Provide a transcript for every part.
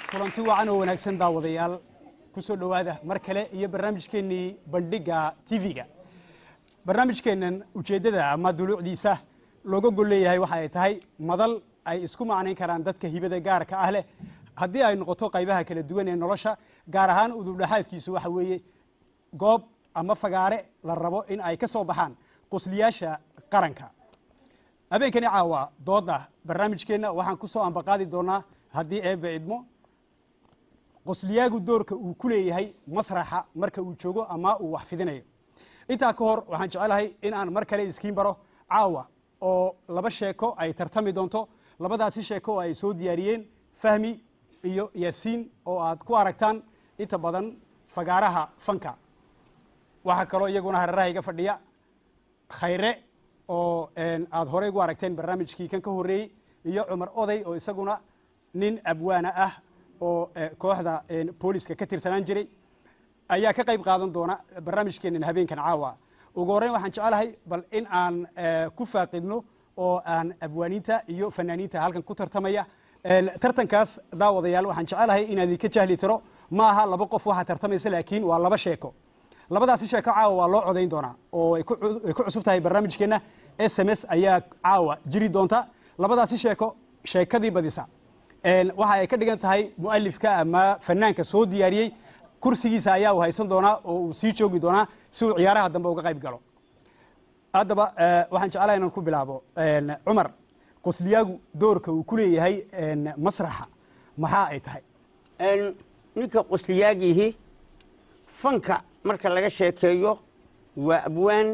kulanti wacan oo wanaagsan daawadayaal ku soo dhowaada mar kale iyo barnaamijkeennii bandhigga tv-ga barnaamijkeennan ujeeddada ama duluucdiisa looga gol leeyahay waxa ay tahay madal ay isku macnayn karaan dadka hibada gaarka ah leh haddii ay noqoto qaybaha kala duwan ee nolosha gaar ahaan udubdhaxaadkiisu waxa weeye goob ama fagaare la rabo in ay ka soo baxaan qusliyaasha qaranka habeenkani caawa dooda barnaamijkeenna waxaan ku soo ambaqaadi doonaa haddii eebbe idmo qosliyaagu doorka uu ku leeyahay masraxa marka uu joogo ama uu wax fidinayo intaa ka hor waxaan jecelahay in aan mar kale iskiin baro caawa oo laba sheeko ay tartami doonto labadaasi sheeko oo ay soo diyaariyeen fahmi iyo yaasiin oo aad ku aragtaan inta badan fagaaraha fanka waxaa kaloo iyaguna hareeraha iga fadhiya khayre oo aad horey ugu aragteen barnaamijkii kan ka horreeyey iyo cumar oday oo isaguna nin abwaana ah oo kooxda booliska ka tirsanaan jiray ayaa ka qayb qaadan doona barnaamijkeenan habeenkan caawa ugu horreyn waxaan jecelahay bal in aan ku faaqidno oo aan abwaaniinta iyo fanaaniinta halkan ku tartamaya tartankaas daawadayaal waxaan jecelahay inaad idinka jahli tiro ma aha laba qof waxaa tartamaysa laakiin waa laba sheeko labadaasi sheeko caawa waa loo codayn doonaa oo ay ku cusub tahay barnaamijkeenna s m s ayaa caawa jiri doonta labadaasi sheeko sheekadii badisa waxa ay ka dhigan tahay mualifka ama fanaanka soo diyaariyey kursigiisa ayaa uu haysan doonaa oo uu sii joogi doonaa si uu ciyaaraha dambe uga qayb galo haddaba waxaan jeclaha inaan ku bilaabo cumar qosliyaagu doorka uu ku leeyahay masraxa maxaa ay tahay ninka qosliyaagiihi fanka marka laga sheekeeyo waa abwaan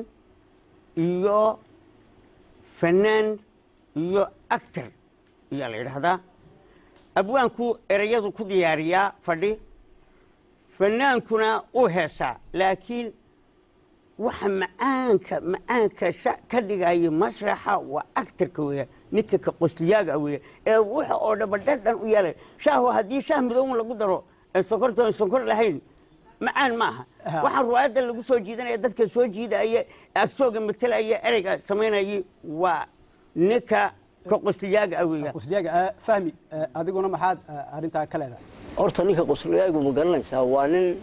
iyo fanaan iyo actor ayaa la yidhaahdaa abwaanku ereyadu ku diyaariyaa fadhi fanaankuna uu heesaa laakiin waxa macaanka macaanka ka dhigaya masraxa waa actarka weya ninka ka qosliyaaga weya ee wuxa oo dhaba dhadhan u yeelay shaahu haddii shaah midooban lagu daro ee sonkortoon sonkor lahayn macaan ma aha waxaa ruwaayadda lagu soo jiidanaya dadka soo jiidaya agsooga matelaya ereyga samaynayay waa ninka ka qosliyaaga weya qosliyaaga fahmi adiguna maxaad arrintaa ka leedahay horta ninka qosliyaagu ma garanaysaa waa nin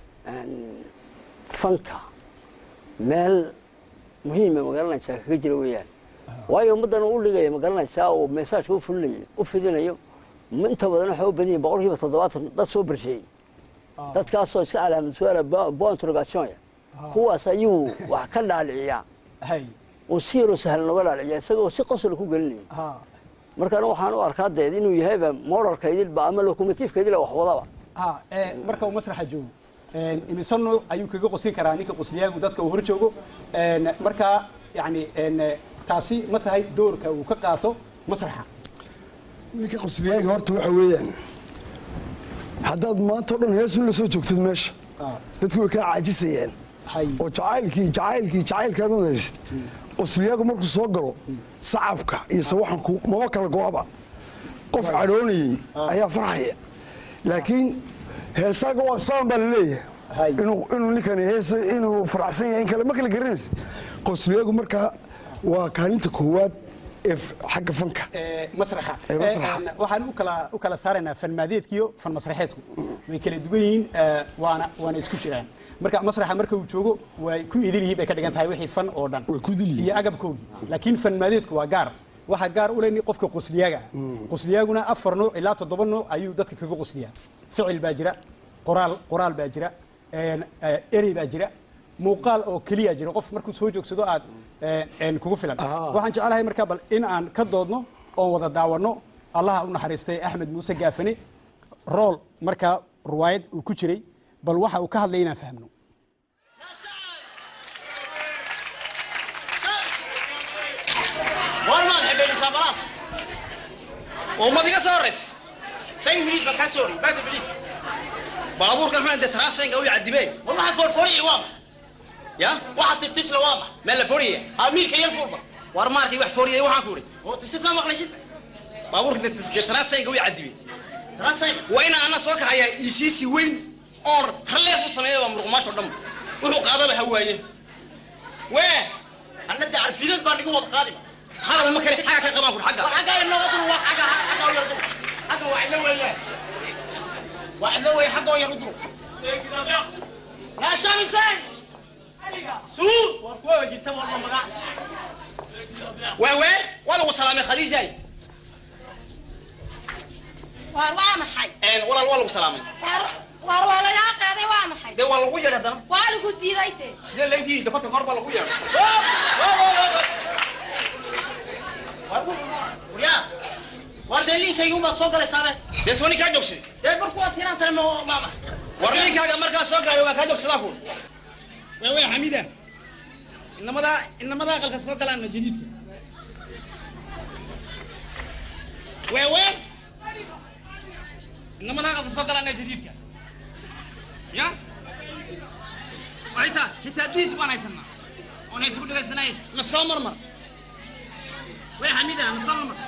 fanka meel muhiima ma garanaysaa kaga jira weeyaan waayo ummaddan u dhigaya ma garanaysaa oo meesaajka u fulinayo u fidinayo inta badan waxay u badan yihin boqol kiiba toddobaatan dad soo barsheeyey dadkaasoo iska calaamad su-aala bointrogation kuwaas ayuu wax ka dhaaliciyaa oo si yaroo sahlan noga dhaaliciya isagoo si qosla ku gelinaya markaana waxaan u arkaa deed inuu yahayba moralka idilba ama locomotiifka idil wax wadaba marka uu masraxa joogo imise nuuc ayuu kaga qoslin karaa ninka qosliyaagu dadka uu hor joogo markaa yani taasi ma tahay doorka uu ka qaato masraxa ninka qosliyaaga horta waxa weeyaan haddaad maanta o dhan heesun la soo joogtid meesha dadku way kaa caajisayaan oo jacaylkii jacaylkii jacaylkaad unaysid qosliyaagu markuu soo galo sacabka iyo sawaxanku maba kala go-aba qof cadhoonayey ayaa farxaya laakiin heesaaga waa saan baa laleeyahay inuu ninkani hees inuu faraxsan yahay in kale ma kala garanaysa qosliyaagu markaa waa kaalinta koowaad ee xagga fanka masraxa waxaan u kala u kala saaraynaa fan maadeedkiyo fan masraxeedku way kala duwan yihiin waana waana isku jiraan marka masraxa marka uu joogo way ku idil yihiin bay ka dhigan tahay wixii fan oo dhan iyo agabkoogii laakiin fan maadeedku waa gaar waxaa gaar u leh qofka qosliyaaga qosliyaaguna afar nuuc ilaa toddoba nuuc ayuu dadka kaga qosliyaa ficil baa jira qoraal qoraal baa jira erey baa jira muuqaal oo keliya jira qof markuu soo joogsado aad kugu filan waxaan jeclahay markaa bal in aan ka doodno oon wada daawanno allaha u naxariistay axmed muuse gaafane rool markaa ruwaayad uu ku jiray bal waxa uu ka hadlay inaan fahmno warmaad xidhaynaysaa balaas ummad iga soo horays shan hiliid baan kaa soo horey baaka bili baabuurkan maxaa dee taraasenga u cadibee war waxaa foorfooriye waa ma ya waxa titisla waa ma meel la fooriye amiirka yel fuulba war maartay wax fooriyay waxaan ku uri oo tisid ma maqlaysid baabuurka dee taraasenga u cadibee waa inaan ana soo kaxayaa isiisi weyn oon raleed u sameeya waa muruqmaasho dhan wuxuu qaadaba hawaaye wee anna dee carfidad baan igu wada qaadiba hadal ma kale xagga ka qabaan kur xagga xagga inoo dul waa xagga xagga u yardu xagga waa ina weeyaan واحد لو حقه يردوا يا شمسين سوق وكوي جبت والله مقع وين وين ولا وسلام خديجه waar waa maxay ان ولا ولا وسلام waar waar waa lagaa qaaday waa maxay ده والله ويا هذا waa lagu diiday de لا لا دي دفعت قرب ولا ويا وريا وردلين كي يوم سوق على سامع ده سوني كان جوكسي ده بركو تيران ترى ماما وردلين كاga markaa soo gaaray waa ka joogsadaa ku way way xamida inamada inamada aqalka soo galaan jadiidka way way inamada aqalka soo galaan jadiidka ya waxay tahay kitaabdiis baan haysanaa oon haysa ku dhegaysanayn na soo marmar way xamida na soo marmar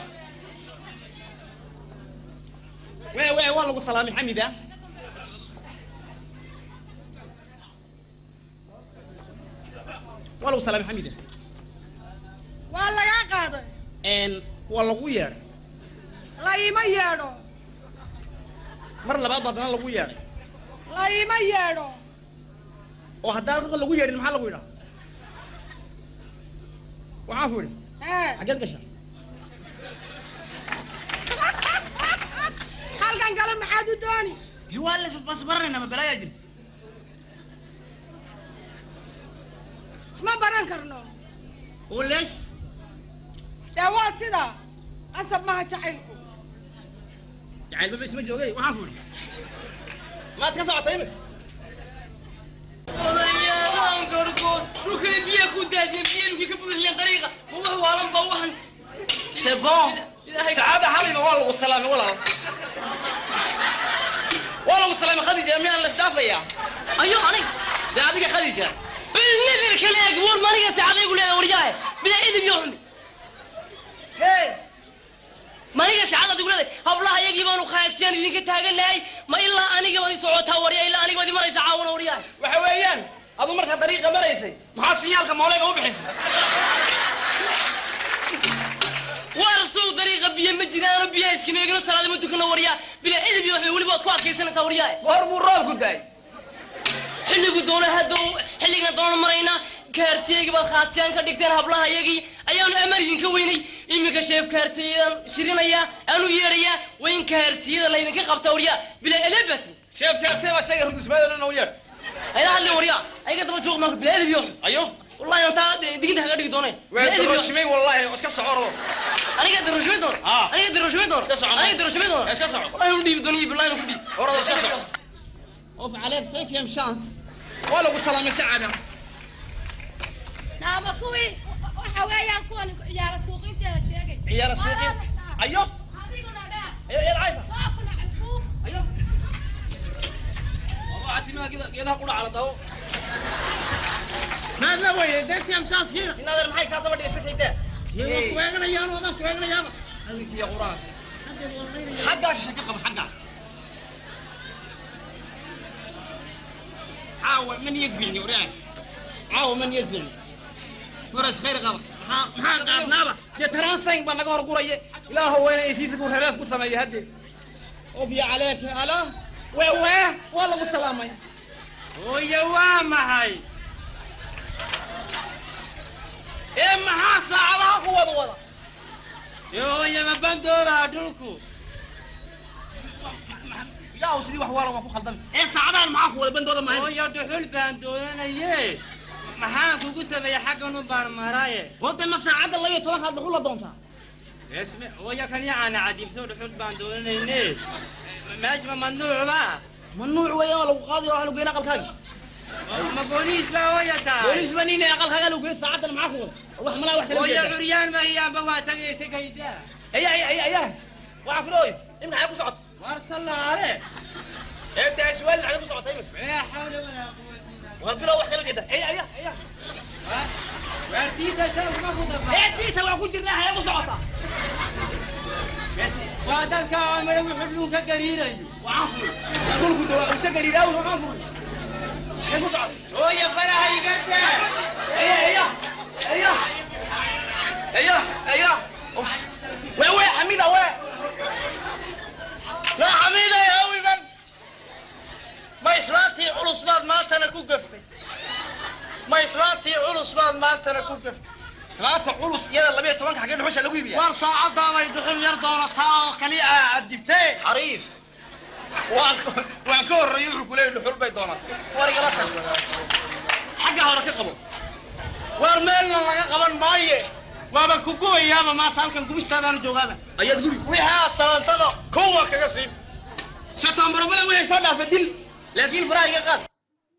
way way waa lagu salaamay xamida waa lagu salaamay xamida waa lagaa qaaday n waa lagu yeedhay la ima yeedho mar labaad baa haddana lagu yeedhay la ima yeedho oo haddaan dadka lagu yeedhin maxaa lagu yidhaa waxaan ku idhi ee xaggeed gasha halkan kale maxaad u dooni waa la bas baranayna ma balaayaa jirta isma baran karno oo leesh dee waa sida qasab maha jacaylku jacayl baba isma joogay waxaan ku idhi maad ka socotay imika odayaalahan gargood dhulkana biyaa ku daadiyeen biya dhulkii ka buuxiyeen dariiqa ma wax waalan ba waxan c'est bon Ilaahay- sacaada xabiba waa lagu salaamay walaal waa lagu salaamay khadija miyaan la isdhaafayaa ayo anig dee adiga khadija nadir kale eeg war maniga saacadaygu leedahay waryaahe bilaa idib iyo xumi hey maniga saacad adigu leedahay hablaha iyagii baanu khaatiyaan idinka taaganahay ma ilaa aniga baad i socotaa warya ilaa aniga baad i maraysa caawana waryaahe waxa weeyaan adu markaa dariiqa maraysay maxaa sinyaalka mooleega u bixisay waar sow dariiqa biyo ma jiraano biyaha iskameegino salaada ma tukano waryaa bilaa idib iyo xumi weliba waad ku adkaysanaysaa waryaahe goor buu roobku daay xilligu doono hadda xilligan doono maraynaa kaartiyeygi baad khaatiyaan ka dhigteen hablaha iyagii ayaanu amar idinka weynay iminka sheef kaartiyadan shirinaya aanu yeedhayaa waa in kaartiyada laydinka qabta waryaa bilaa elebati sheefka artee baa shayga rudusmaadana noo yeedh hayla hadlin waryaa ayaga daba joog marka bilaa edib iyo xun ayo wallahi aan taa diginta kaga dhigi dooneen waa Bilaa edib iyo xun. daroshimay wallahi iska socordo aniga daroshimay doono Ah. aniga daroshimay doono Iska soco. aniga daroshimay doono Iska soco. wallahi anu dhiibi dooniyo billahi anu ku dhiibi Orada iska soco. of عليك سيكيم شانس waa lagu salaamay sacaada naama kuwii waxa weeyaan kuwan ciyaara suuqinteeda sheegay ciyaara suuqin ayo adiguna dhaa ayo yar caysa waa kuna cafuuf ayo waxaa timida geeda- geedaha qudha cala dawo maadna weye deersiam shaaskiina inaadeer maxay kaa daba dhigay sakaydaa waa ku eeganayaan oo dhan ku eeganayaaba adinkiya quraan xaggaa shisha ka qaba xaggaa caawa man yadficni waryaa caawa man yadficni faras khayr qaba maxaa maxaa qaadnaaba dee taransang baa naga hor guraya ilaaho weyna ifiisa buu rereef ku sameeya haddee of ya caleeka ala wee wee waa lagu salaamay hooye waa maxay ee maxaa saacadaha ku wada wada hooye ma bandoobaa dhulku yaa sidii wax waalan waa ku khaldan ee saacadahan maxaa ku wada bandooda mahayn hooye dhuxul baan doonanaye maxaan kugu sameeyey xaggan u baan maraye wade ma saacadda laba iyo tobankaad dhuxul la doontaa esme hooye kan yacaana cadiibso dhuxul baan doonanayne meesha ma mamnuucba mamnuuc weeyaan waa lagu qaadi waa lagu geyn aqalkaagi ma booliis baa hooye tahay booliis baa nina aqalkaaga lagu geyn saacadan maxaa ku wada war wax malaa wax hooye tala curyaan ma iyaanba waa tagaysa kaydaa aya aya aya aya waxaa ku dhooy imka xagee ku socota war sallaale ee daa suwaal xagee ku socota imika laa xawla walaa quwata illa war bilow wax kala jeeda aya aya aya billah waardiida sawma ku ee dafa diita waa ku jirnaa xagee ku socota waa dalka amare wuxuu dhulka ka gariirayo waxaan ku kulku dawaa usta gariiraaw waxaan ku xagee ku socota hooye faraha iga daa aya aya aya aya aya of wee wee xamida wee لا حميدة يا أوي من culus baad maantana ku gaf islaanta culus iyada labiyo tobanka xagee dhuxusha lagu iibiya war saacadaabay dhuxul yar doonataa oo kaliya aad dibtee xariif waan waan ka horreeyey wuxuu kuleeyay dhuxul bay doonatay war igala tag xagga hore ka qabo war meelna laga qaban maaye waaban ku gubayaaba maanta halkan gubistaadaanu joogaaba ayaad gubi wixii aad salantada kow baan kaga siin sataambarabada wixii soo dhaafa dil laakiin faraha iga qaad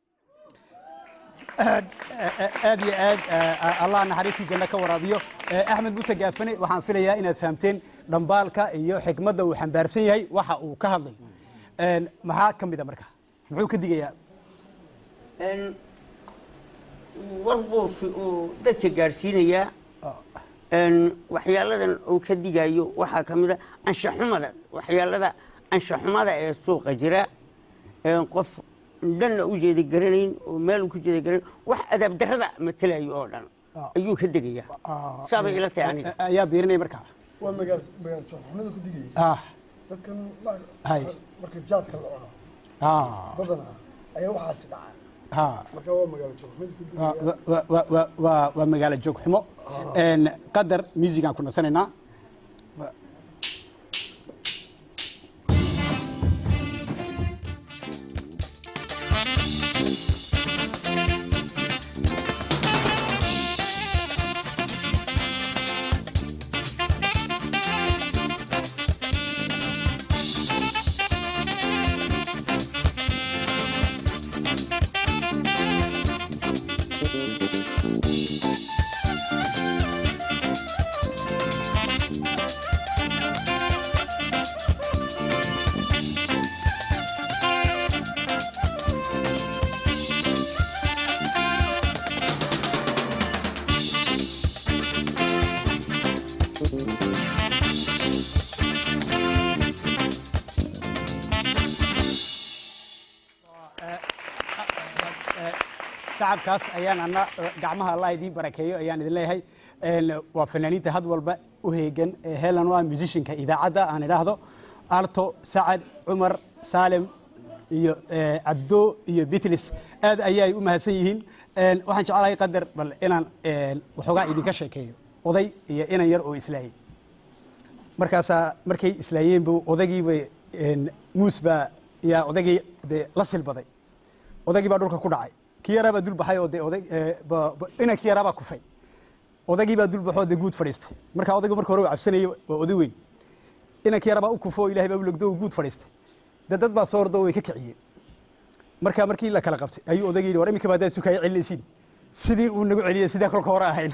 aad iyo aad eh, allah naxariistii janno ka waraabiyo Eh, axmed muuse gaafane waxaan filayaa inaad fahamteen dhambaalka iyo xikmadda uu xambaarsan yahay waxa uu ka hadlayo En, maxaa ka mid a marka muxuu ka digayaa Een, war buu fi- uu dadka gaadhsiinayaa Een, waxyaaladan uu ka digayo waxaa ka mid a anshaxumada waxyaalada anshaxumada ee suuqa jira een qof dhanna u jeeda garanayn oo meel u ku jeeda garanayn wax adaab darrada matelayo oo dhan Ah. ayuu ka degayaa saabay ila tahay aniga Eh, ayaa biirinaya marka waa magaal magaal joorxumada ku digaya ah dadkan Hay. marka jaadka la cuno ah badanaa ayaa waxaasi dhacaa ah marka waa magaalo joorxumada ku waa digaya waa- waa- waa- waa- waa magaalo joog xumo En, qadar musigaan ku nasanaynaa shacabkaas ayaan ana gacmaha allah idiin barakeeyo ayaan idin leeyahay En, waa fanaaniinta had walba u heegan ee helan waa musicianka idaacadda aan idhaahdo alto sacad cumar saalem iyo eh, cabdo iyo bitlis aad ayay u mahadsan yihiin En, waxaan jeclahay qadar bal inaan en, waxoogaa idinka sheekeeyo oday iyo inan yar oo islaayay markaasaa markay islaayeenbu odaygiiba muus baa yaa odaygii dee la silbaday odaygii baa dhulka ku dhacay kii yaraa baa dul baxay oo dee oday eh, ba- ba- inankii yaraa baa kufay odaygii baa dul baxoo dee guud fadhiistay marka odaygu marka hore uu cabsanayay waa oday weyn inankii yaraa baa u kufo oo ilahay baa u logdo uu guud fadhiistay dee dad baa soo ordo oo way ka kiciyeen marka markii la kala qabtay ayuu odaygii yidhi war iminka baadaad sukaya celinaysiin sidii uu nagu celiyay sidee kolka hore ahayn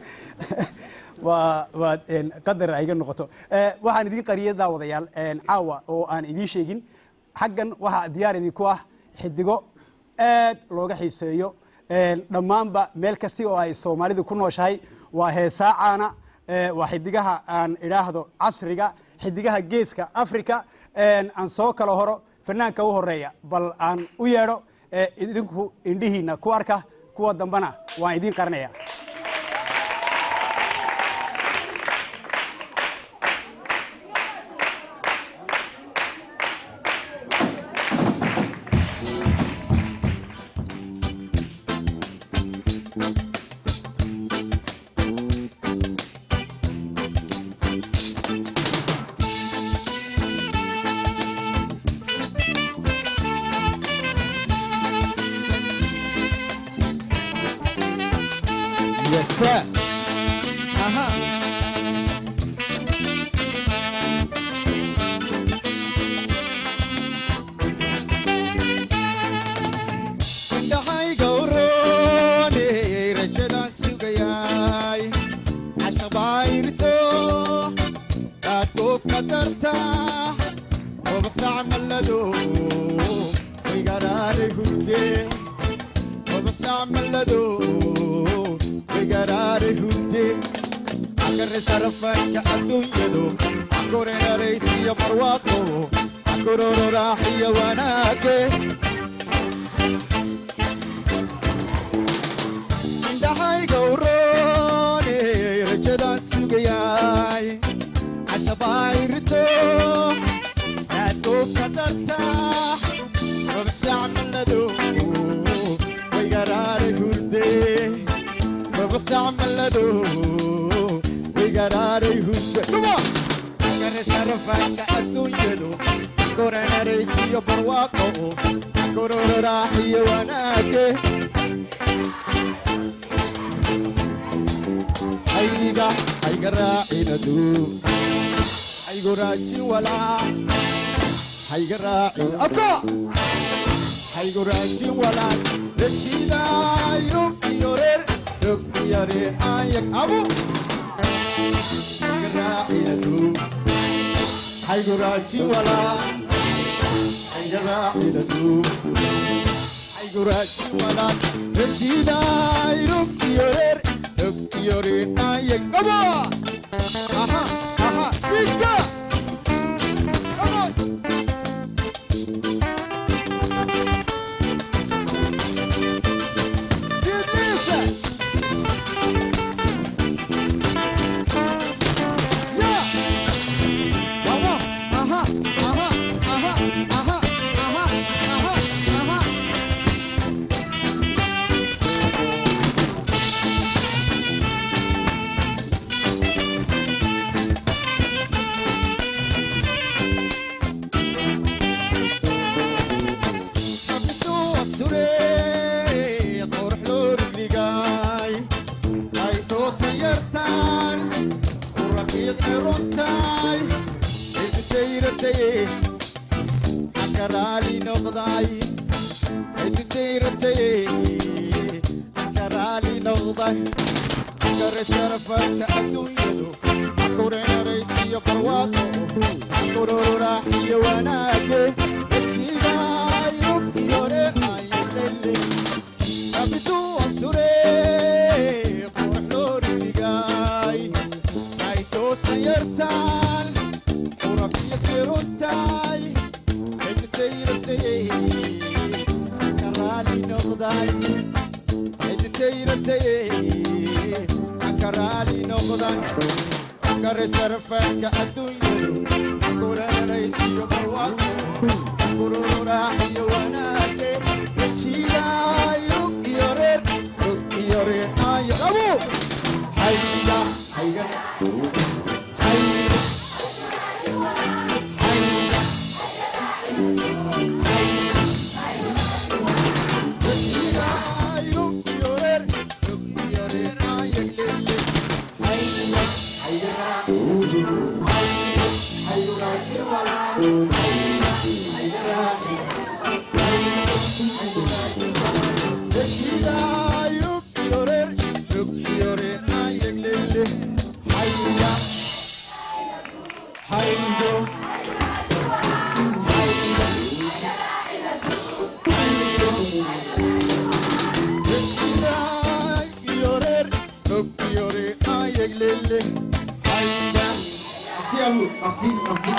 waa waa een, qadar ay iga noqoto Eh, waxaan idiin qariyay daawadayaal een, caawa oo aan idiin sheegin xaggan waxaa diyaar idinku ah xidigo aad looga xiiseeyo een, dhammaanba meel kasti oo ay soomaalidu ku nooshahay waa heesaacaana eh, waa xidigaha aan idhaahdo casriga xidigaha geeska africa een, aan soo kala horo fanaanka u horeeya bal aan u yeedho eh, idinku indhihiina ku arka kuwa dambana waan idiin qarinaya Yes, sir. Aha. Indhahayga uroone, rajadaan sugayaay. Cashabayrto, aad ku qadarta. Wabaqsac mallado, wigaraare hurdee. وبسام ملدو بقرار هودي عقر سرفك عدون يدو عقر رئيسي برواقو عقر راحي وناكي عندهاي قوروني رجدا سوقياي عشبايرتو نادو قدرتا وبسام ملدو ويقرار هردي sharfanka adduunyadu koranaraysiyo barwaaqo korororaaxiyo wanaage ayga ayga raacinadu aygu raajin walaa hayga raacin aka haygu raajin walaa rashiidaay rog iyo reer rog iyo reer ayag abu hayga raacinadu haygu raajin walaa hayga raacinadu haygu raajin walaa rashiidaay rog iyo reer rog iyo reer ayag aba aha aha Vika! Vamos! Delícia! Yeah! Vamos! Aha! Aha! Aha! Aha! Aha! Aha! Aha! Abduu asture qurux loo rigligay ay toosan yartaan u rafiiqi runtaay cidutayratay akaraali noqday cidutayratay akaraali noqday kare sharafadka adduunyadu akurenaraysiyo barwaaqo akurororaaxiyo wanaage esidaay rug iyo reer ayelele abiduu asure qurux loo rigligay ay toosan yartaan urafiiqi runtaay cidutayratay karaali noqday cidutayratay karaali noqday kare sarfanka adduunyadu kulanaraysiyo barwaaqo kururaaxiyo wanaage heshiidaay rug iyo reer rug iyo reer ayo abu hayga hayga hayga hayga heshiidaay rug iyo reer rug iyo reer ayag lele hayga hayga hayga hayga hayga Merci, merci.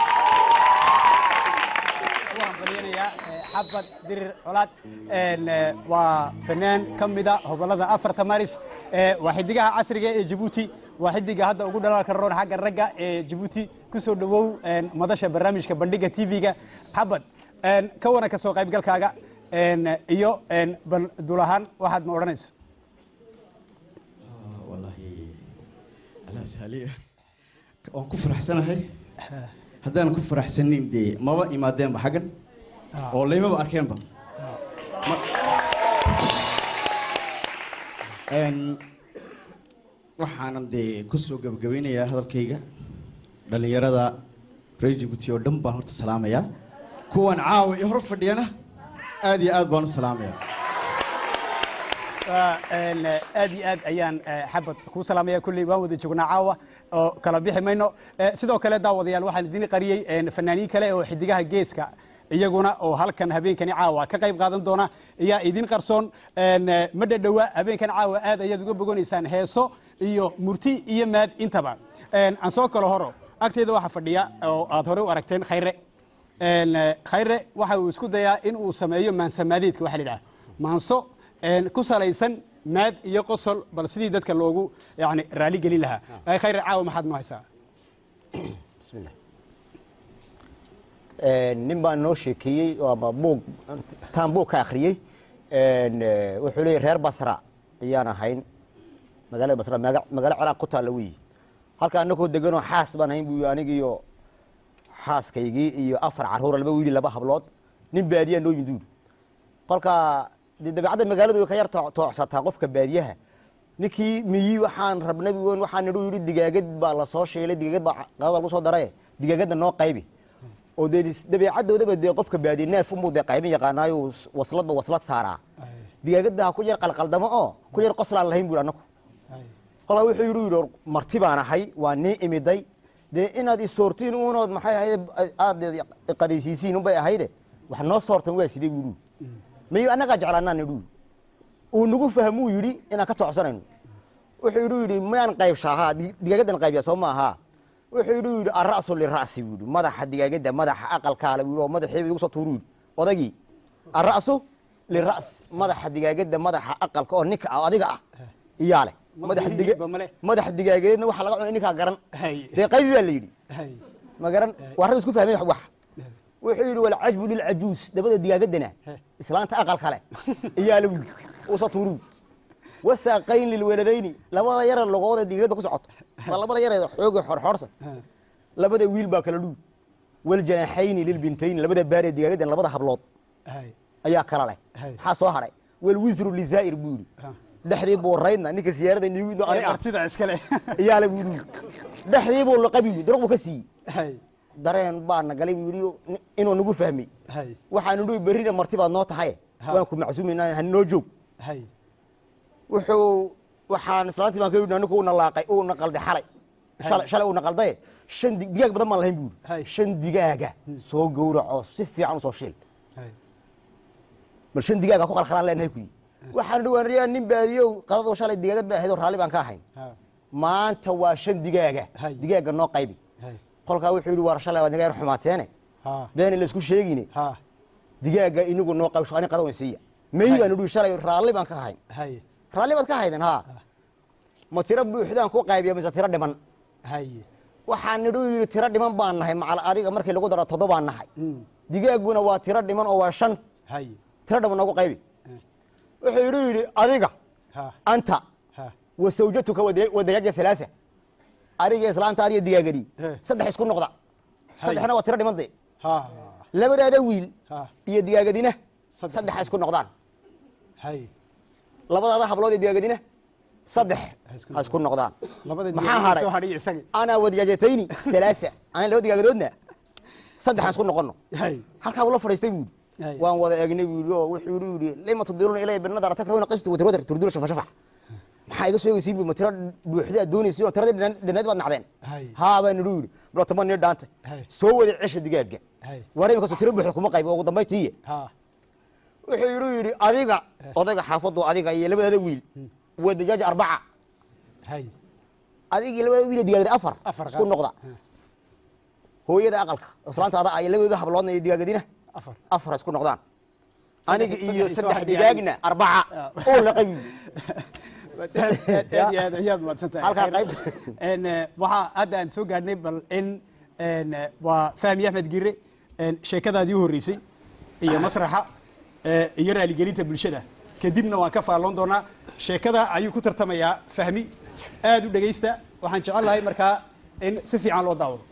waan baliyanayaa xabad dirir colaad een, eh, waa fanaan ka mida hobolada afarta maris Eh, waa xidigaha casriga ee jabuuti waa xidiga hadda ugu dhalaalka roon xagga ragga ee jabuuti ku soo dhowow een, madasha barnaamijka bandhiga tv-ga xabad een, ka wana ka soo qaybgalkaaga een, iyo een, bal dul ahaan waxaad ma odhanaysa والله على سهلية waan ku faraxsanahay haddaan ku faraxsanin dee maba imaadeenba xaggan oo laymaba arkeenba Een, waxaanan dee ku soo gebagabeynayaa hadalkayga dhallinyarada reer jibuuti oo dhan baan horta salaamayaa kuwan caawa iyo hor fadhiyana aad iyo aad baan u salaamayaa Waa, een, eh, aad iyo aad ayaan eh, xabad kuu salaamaya kulley waan wada joognaa caawa oo kala bixi mayno Eh, sidoo kale daawadayaal waxaan idin qariyey een, fanaaniin kale oo xidigaha geeska iyaguna oo halkan habeenkani caawa ka qayb qaadan doona ayaa idin qarsoon Een, eh, ma dhadhowa habeenkan caawa aad ayaad uga bogonaysaan heeso iyo murti iyo maad intaba Een, aan soo kalo horo agteeda waxaa fadhiya oo aad hore u aragteen khayre Een, eh, khayre waxa uu isku dayaa in uu sameeyo maansamaadeedka waxa la yidhaha maanso een, ku salaysan maad iyo qosol bal sidii dadka loogu yani raali gelin lahaa ay khayre caawa maxaad noo haysaa bismillah nin baa noo sheekeeyey oo ama buug taan buug ka akhriyey Een, eh, wuxuu leeyahy reer basra ayaan ahayn magaalada basra maga- magaalo ciraaq ku taalla weyi halka anagoo deganoo xaas baan ahayn buu anigiyo xaaskaygii iyo afar carruura laba wiili laba hablood nin baadiyaa noo yimid uuri kolka dee dabeecadda magaaladu way ka yar too- toocsataa qofka baadiyaha ninkii miyi waxaan rabnay wen waxaan nidhu yidhi digaagad baa la soo shiilay digaagad baa qadada lagu soo daray digaagadda noo qaybi oo dee is- dabeecadoodaba dee qofka baadiye neef unbuu dee qaybin yaqaanaayo s- wasladba waslad saaraa digaagadda ha ku yar qalqaldamo oo ku yar qoslaan lahayn buuri annagu kolkaa wuxuu yidhi yidhi marti baan ahay waa nii imiday dee inaad isoortiin uunood maxay ahayd aad qadaysiisiin unbay ahayde wax noo soortan waa sidee buu yidhi mayo annagaa jeclaanaa nidhu uu nagu fahmuu yidhi inaan ka toocsanayno wuxuu yidhi yidhi mayaan qaybshaahaa digaagaddan qaybya soo maaha wuxuu yidhi yidhi ara'su lira'si buu yidhi madaxa digaagadda madaxa aqalkaale buu yidhi oo madaxiiba igu soo tuuru yidhi odagii ara'su lira's madaxa digaagadda madaxa aqalka oo ninka ah adiga ah iyaa leh madaxa diga madaxa digaageedna waxa laga cunay ninkaa garan dee qaybi baa la yidhi ma garan waa rag isku fahmay wax wuxuu yidhi walcajbu lilcajuus dabada digaagadana islaanta aqal kale iyaa la wiil usa tuuru wasaaqayn lilwaladayni labada yare logooda digaagadda ku socoto waa labada yare xooga xorxorsan labada wiil baa kala dhuwi waljanaaxayni lilbintayni labada baaree digaagaddan labada hablood ayaa kala leh maxaa soo hadhay walwisru lizaa'ir buu yidhi dhexdii buu raydna ninka siyaarada nigu ani ah martida iskale iyaa la buu yidhi dhexdii buu laqabi yidhi duruq buu ka siiyey dareen baa na galay buu yidhi ni- inuu nagu fahmay waxaanu dhihi berrina marti baad noo tahay waan ku macsuumaynaa ha noo joog wuxuu waxaan islaantii baan ka yidhi ninku uuna laaqay uuna qalday xalay shalay shalay uuna qaldaye shan di- digaag badan baan lahayn buu yidhi shan digaaga soo gowraco si fiican u soo shiil bal shan digaaga ku qalqalaan leenahay kuyi waxaan dhihi waan riyaa nin baadiyow qadadu shalay digaagad ba ahayd oo raalli baan ka ahayn maanta waa shan digaaga digaaga noo qaybi kolkaa wuxuu yidhi war shalay waad naga yar xumaateene beeni la isku sheegine digaaga inagu noo qaybsho ani qadawan siiya meyi baan idhi shalay raalli baan ka ahayn raalli baad ka hayden ha ma tiro buuxdaan ku qaybiya mise tiro dhiman waxaan nidhu yidhi tiro dhiman baan nahay macal adiga markii lagu daro toddobaan nahay digaaguna waa tiro dhiman oo waa shan tiro dhiman noogu qaybi wuxuu yidhi yidhi adiga anta wa sawjatuka wadayaaja salaasa adiga islaanta adiga digaagadii saddex isku noqda saddexna waa tiro dhiman de labadaada wiil iyo digaagadina saddexa isku noqdaan labadaada hablood iyo digaagadina saddex ha isku noqdaan maxaa hadhay anaa wadajaajatayni salaasa aan laba digaagadoodna saddexaan isku noqono halkaa ula fadhiistay buu yidhi waan wada eegnay buu yidhi oo wuxuu yidhi yidhi lima tudiruuna ilaya binadara takrahuna qishtu watirwadar turduna shafa shafax maxaa iga soo egeysiin bu ma tiro buuxda aad doonaysiin oo tiradii dhinayd baad nacdeen haa baan nidhu yidhi bilo toban nii dhaanta soo wada cesha digaaga war imikaasoo tiro buuxda kuma qaybo ugu dambay tiiye wuxuu yidhi yidhi adiga odayga xaafadu adiga iyo labadaada wiil wadajaaja arbaca adigii labada wiil digaagada afar isku noqda hooyada aqalka islaanta ada iyo labadooda habloodna iyo digaagadina afar isku noqdaan aniga iyo saddex digaagna arbaca oo la qabi ayaad maadsantahay waxaa hadda aan soo gaadhnay bal in waa fahmi axmed gire sheekadaadii u horreysay iyo masraxa iyo raaligelinta bulshada kadibna waan ka faalloon doonaa sheekada ayuu ku tartamayaa fahmi aad u dhegaysta waxaan jecel lahay markaa in si fiican loo daawado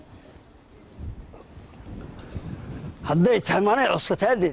hadday tahay manay cuskataadeed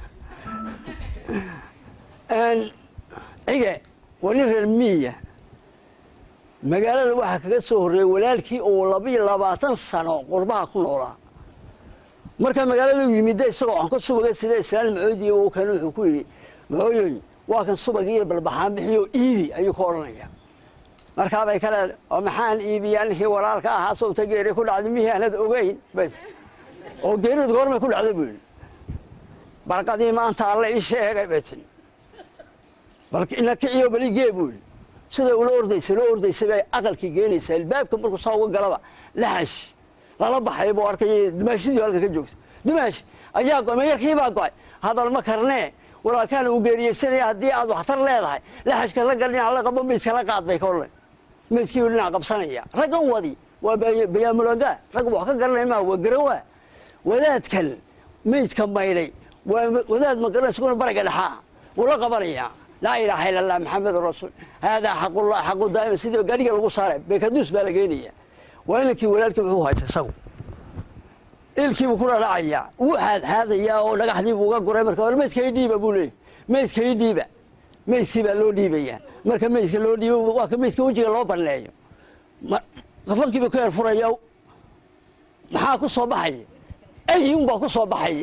cige waa nin reer miyiya magaalada waxaa kaga soo horreeyey walaalkii oo labiyo labaatan sano qurbaha ku noolaa marka magaalada u yimidda isagoo aan ka subaga sida islaan macoodiya uu kan wuxuu ku yidhi macooyoy waa kan subagii iyo balbaxaan bixiyo iibi ayuu ka odhanaya markaabay ka leedahay oo maxaan iibiyaa ninkii walaalka ahaa sawta geeri ku dhacday mihii aanad ogeyn bas oo geeridu goormay ku dhacday buu yidhi barqadii maanta alle ii sheegay bay tiri bal ina kiciyo bali gee buu yidhi sida ula ordaysa loo ordaysa bay aqalkii geenaysaa albaabka markuu saa uga galaba laxash lala baxay buu arkay dumaashidii halka ka joogta dumaash ayaa go'ay mayarkii baa go'ay hadal ma karnee walaalkaana uu geeriyeysanaya haddii aad waxtar leedahay laxashka ragga dhinac la qabo meydka la qaad bay ka odhanay meydkii buu dhinac qabsanaya raggan wadi waa bayaamulaga ragga wax ka garanaya maa waa garawaa wadaadkan meydka maydhay waa wadaad ma garanay isaguna baraga dhexaa wuu la qabanayaa laa ilaaha ila allah maxamedun rasuul haadaa xaqullah xaqu daa'ima sidii gaadhiga lagu saaray beekaduus baa la geenaya waa inankii walaalkii wuxuu haysta isagu ilkiibuu ku dhadhacayaa wuu xaadxaadayaa oo dhagaxdiibuu uga guray marka war meydka ii dhiiba buu leeyay meydka ii dhiiba meydkii baa loo dhiibayaa marka meydka loo dhiibo waa ka meydka wejiga loo banneeyo ma- kafankiibuu ka yar furaya maxaa ku soo baxaya ayun baa ku soo baxaya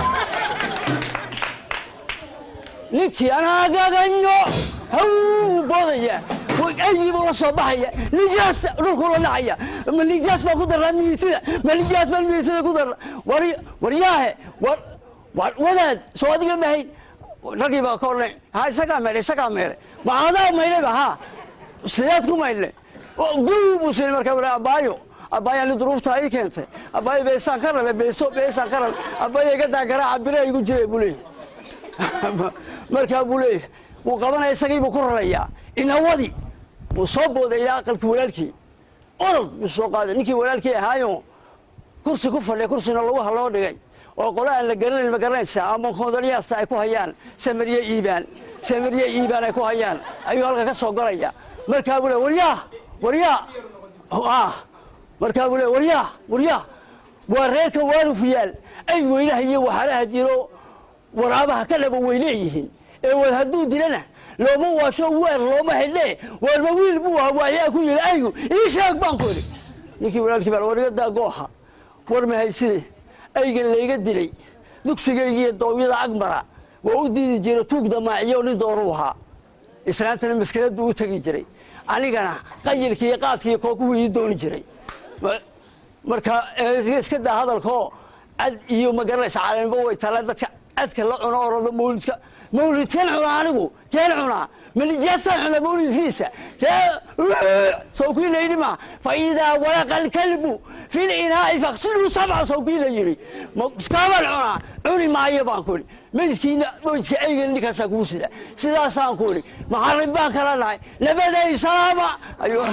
ninkii anaa gaganyo haw boodaya aygiibuu la soo baxaya nijaas dhulkuu la dhacaya ma nijaas baa ku daraa miisida ma nijaas baa miisida ku dara war waryaahe war war wadaad soo adiga mahayn raggii baa ka odhanay ha isagaa meelay isagaa meelay ma adaa maydhayba ha sideed ku maydhay guu buu sinay markaa wala abaayo abaayo ani duruuftaa ii keentay abaayo beesaan ka rabe beeso beesaan ka rabe abaayo iga daa garaaca bire igu jiray buu leeyahay markaa buu leeyahay wuu qabanaya isagii buu ku rarayaa inawadi wuu soo boodayaa aqalkii walaalkii orod buu soo qaaday ninkii walaalkii ahaayo kursi ku fadhiya kursina laguha loo dhigay oo qolo aan la garanayn ma garanaysaa ama koodaliyaasta ay ku hayaan samariye iibaan samariye iibaan ay ku hayaan ayuu halka ka soo galaya markaa buu le waryaa waryaa ah markaa buu le waryaa waryaa waa reerka waarufiyaal ay weynaha iyo waxaaraha jiro waraabaha ka dhaba way leeyihiin ee war hadduu dilana looma waasho weer looma xidhee warba wiil buu ahaa waayaa ku yidhi aygu ii sheeg baan ku idhi ninkii walaalkii baa war iga daa gooha war mahayside aygan layga dilay dugsigaygiiyo doowyada agmara waa u diidi jira tuug damaaciyo nin dooruu ahaa islaantana maskiladdu u tegi jiray anigana qayilkii iyo qaadkii iyo kookuhu ii dooni jiray Ma- marka eh, iska daa hadalkoo cad iyo magaranaysa caleemba way tala dadka cadka la cuno orado mawlidka mawlidkan cunaa anigu keen cunaa malijaasaan cunaa mawlidkiisa sawkii layidhi ma faidaa walaqa alkalbu fi linaa'i faqsiluu sabca sawkii la yidhi Ma- iskaabaan cunaa cuni maayo baan ku idhi meydkiina meydka eygan ninkaasaa kugu sida sidaasaan ku idhi maxarib baan kala nahay labaday salaama ayuu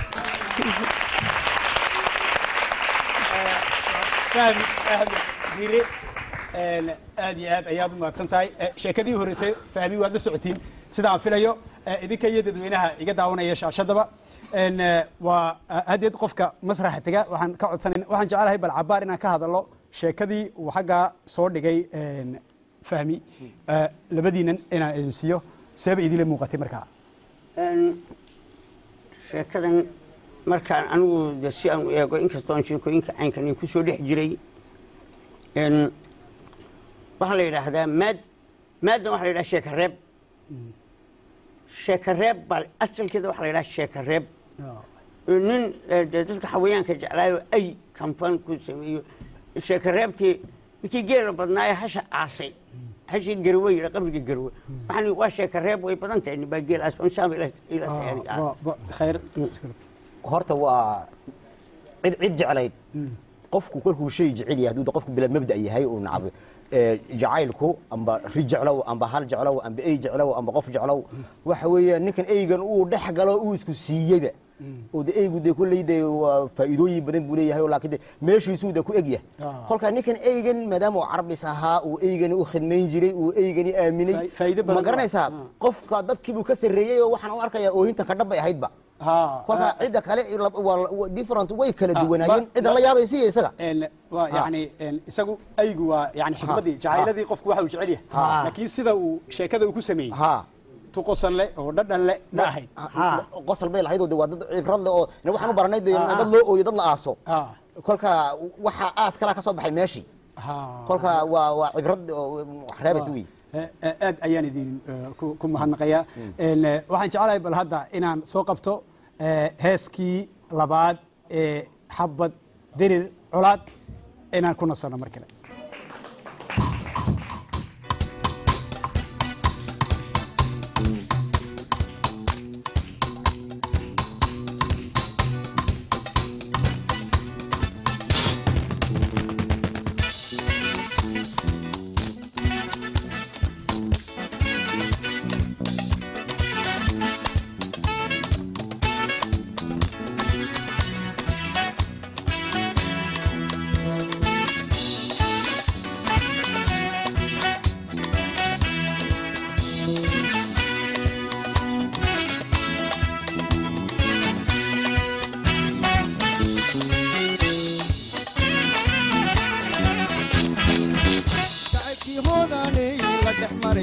fahmi axmed diire een, aad iyo aad ayaad u mahadsan tahay Eh, sheekadii horeysay fahmi waad la socotiin sidaan filayo eh, idinka iyo dadweynaha iga daawanaya shaashadaba een, eh, waa ah, haddeed qofka masraxa tega waxaan ka codsanan waxaan jecelahay bal cabaar inaan ka hadalo sheekadii uu xaggaa soo dhigay een, fahmi Eh, labadiinan inaan idin siiyo seeba idinla muuqatay markaa Een, sheekadan markaan anigu de si aan u eego inkastoo aan sheekooyinka caynkan ku soo dhex jiray een, waxaa la yidhaahdaa maad maaddan waxaa la yidhaha sheeka reeb sheeka reeb baa asalkeeda waxaa la yidhaha sheeka reeb nin eh, dee dadka xawayaanka jeclaayo ay kamfan ku sameeyo sheeka reebtii ninkii geela badnaaye hasha aasay hashii garwe yidha qabriga garwe waxaan waa sheeka reeb way badan tahay nin baa geelaas on shaama ila ila tahay khayr horta waa cid cid jeclayd qofku kolkuu shay jecel yahay hadduu qofku bila mabda yahay uu nacab ee, jacaylku amba ri jeclow amba hal jeclow amba ey jeclow amba qof jeclow waxa weeyaan ninkan eygan uu dhex galo uu isku siiyeyba oo de eygu de kulley de waa faa'iidooyin badan buu leeyahay oo laakiin de meeshiisuu de ku egyahay Ah. kolka ninkan eygan maadaama uu carabis ahaa uu eygani u khidmayn jiray uu eygani aaminay Faa- faa'iido badan ma waa. garanaysaa qofka dadkiibuu ka sarreeyey oo waxaan u arkayaa oohintan ka dhabbay ahaydba kolka cidda kale la- waa- waa different way kala Ah, duwanaayeen ba- cidda la yaabaysa iyo isaga een waa Ha. yani een isagu aygu waa yani xikmadii jacayladii qofku waxa uu jecel yahay Ha. laakiin sida uu sheekada uu ku sameeyey tu qosan leh oo dhadhan leh ma ahayd qosol bay lahayd oo de waa dad cibrad leh oo ne waxaan u baranay de dad loo ooyo dad la aaso kolka waxa aas kalaa ka soo baxay meeshii kolka waa waa cibrad oo wax reebaysa wey Eh, eh, aad ayaan idin eh, ku ku mahadnaqayaa Een, eh, waxaan jeclahay bal hadda inaan soo qabto eh, heeskii labaad ee xabad dirir colaad inaan ku nasano mar kale Thank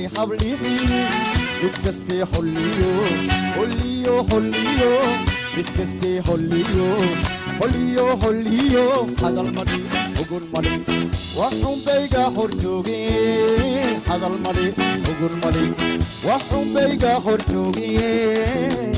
maray hablihii mid kastee holliyo holliyo holliyo mid kastee holliyo holliyo holliyo hadal madhi ugun madhi waxunbayga hor joogeen hadal madhi ugun madhi waxunbayga hor joogeen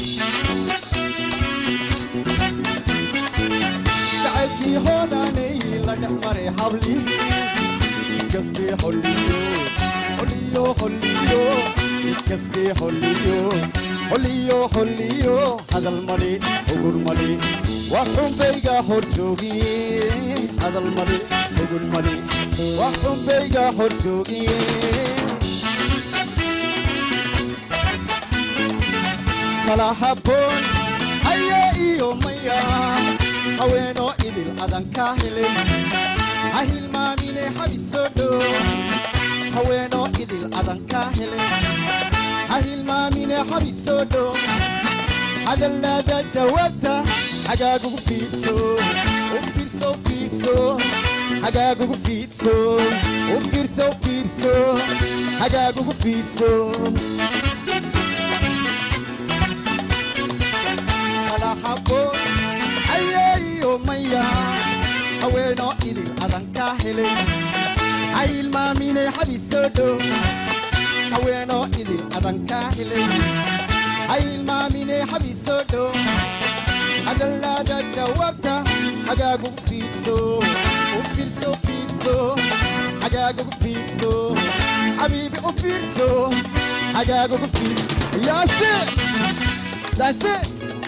jacaylkii hoodanay la dhex maray hablihii kastee holliyo holliyo holliyo kastee holliyo holliyo holliyo hadal madhi ugur madhi waxunbayga hor joogiye hadal madhi ugur madhi waxunbayga hor joogiye kala habboon haya iyo maya haweenoo idil adan ka helay ha hilmaamine habisoo dhow haweenoo idil adan ka helay ha hilmaamine habisoo dhow hadalaada jawaabta hagaagugu fiidso u fiirso u fiirso hagaagugu fiidso u fiirso u fiirso hagaagugu fiidso kala habboon ayeeyo maya haweenoo idil adan ka helay ha ilmaaminay xabisoo dhow haweenoo idil adan ka helay ha ilmaaminay xabisoo dhow hadalaada jawaabta hagaagugu fiidso u fiirso u fiirso hagaagugu fiidso xabiibi u fiirso hagaagugu fiidso yaase That's it.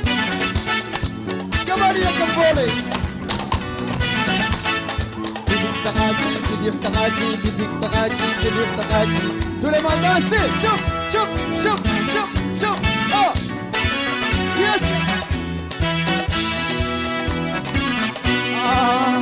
Gabadh iyo gambooley bidix dhaqaaji bidix dhaqaaji bidix dhaqaaji bidix dhaqaaji tulemaadaasi shub shub shub shub shub oh yes ah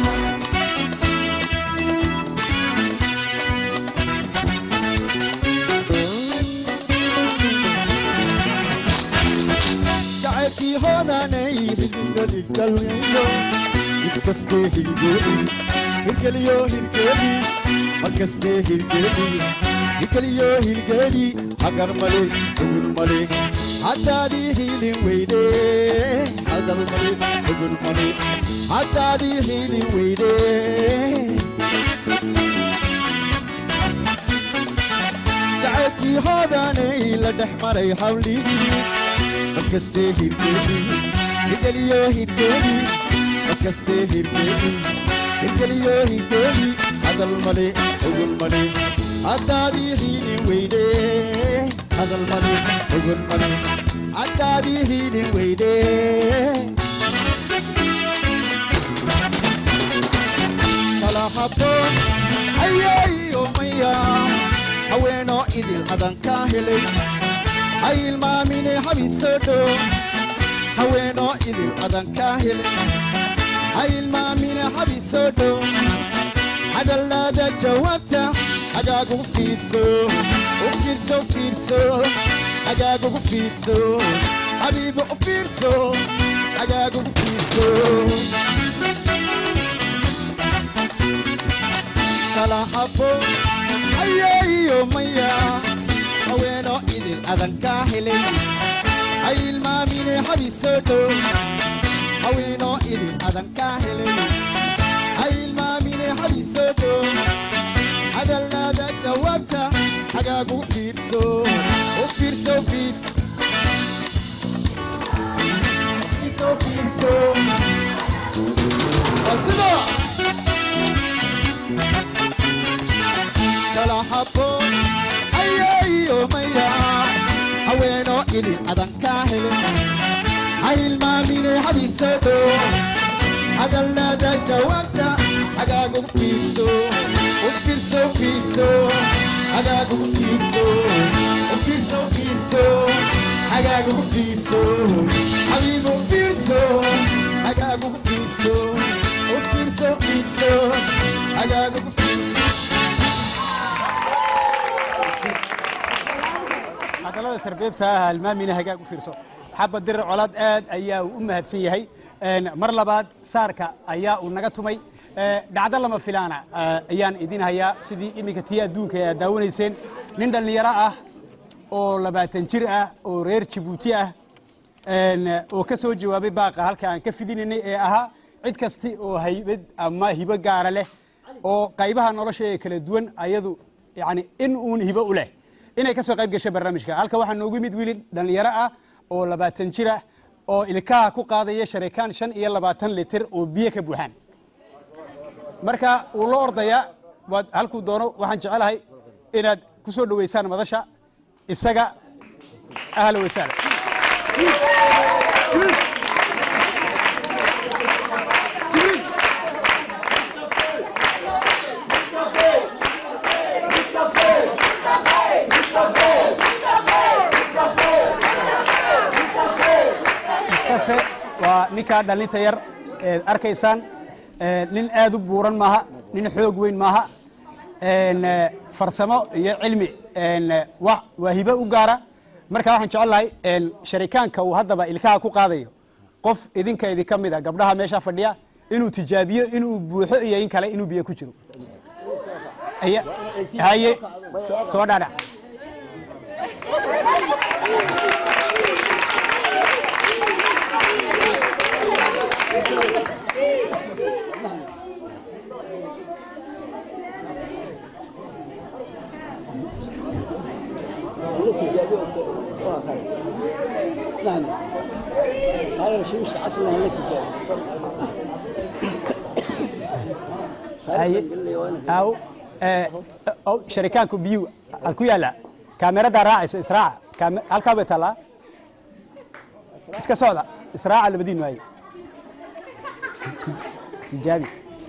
jacaylkii hoodanay hirgeligalweyo midkastee hirgeli hirgeliyo hirgeli markastee hirgeli hirgeliyo hirgeli hagar male ugur male haddaadii hiilin weyde hadal male ugur male haddaadii hiilin weyde jacaylkii hoodanay la dhex maray hawlihii markastee hirgeli hirgeliyo hirgeli markastee hirgeli hirgeliyo hirgeli hadal male ugun male haddaadii hiilin weyde hadal male ugun male haddaadii hiilin weyde kala habboon ayeeyo maya haweenoo idil adan ka helay ha ilmaamine habisoo dhow haweenoo idil adan ka helay ha ilmaamine habisoo dhow hadalaada jawaabta hagaagugu fiidso u fiirso u fiirso hagaagugu fiidso habiibo u fiirso hagaagugu fiidso kala habboon ayeeyo maya haweenoo idil adan ka helay ha ilmaamine habisoo dhow haweenoo idil adan ka helay ha ilmaamine habisoo dhow hadalaada jawaabta hagaagugu fiirso u fiirso u fiirso fiirso u fiirso waa sidaa kala habboon ayeeyo maya haweenoo idil adan ka helay ha ilmaamine habisoo dhow hadalaada jawaabta hagaagugu fiirso u fiirso u fiirso hagaagugu fiirso u fiirso u fiirso hagaagugu fiirso habiibu u fiirso hagaagugu fiirso u fiirso u fiirso hagaagugu fiirso hadallada sarbeebta ah halmaamina hagaag u fiirso xabad dirir colaad aad ayaa uu u mahadsan yahay Een, mar labaad saarka ayaa uu naga tumay Eh, dhacdo lama filaana eh, ayaan idin hayaa sidii iminka tii adduunka ee aad daawanayseen nin dhallinyaro ah oo labaatan jir ah oo reer jabuuti ah een, oo ka soo jawaabay baaqa halka aan ka fidinaynay ee ahaa cid kasti oo haybad ama hibo gaara leh oo qaybaha nolosha ee kala duwan ayadu yani in uun hibo u leh inay ka soo qayb gashay barnaamijka halka waxaa noogu yimid wiil dhallinyaro ah oo labaatan jir ah oo ilkaha ku qaadaya sharikaan shan iyo labaatan litir oo biyo ka buuxaan marka wuu la ordayaa waad halkuu doono waxaan jecelahay inaad ku soo dhoweysaan madasha isaga ahla wasaala mustafe waa ninkaa dhalinta yar eed arkaysaan Eh, nin aad u buuran maaha nin xoog weyn maaha En, eh, farsamo iyo cilmi en, eh, wa- waa hibo u gaara marka waxaan jecelahay en, sharikaanka uu haddaba ilkaha ku qaadayo qof idinka idinka mid a gabdhaha meesha fadhiya inuu tijaabiyo inuu buuxo iyo in kale inuu biyo ku jiro Aya- haye so- soo dhaadhac نعم هذا الشمس عصرنا النتيجة haye aw eh, aw sharikaanku biyuu al ku yaala kaamerada raacaysa israaca Kaame- halkaa bay taallaa iska socda israaca labadiinu haye Ti- tijaabi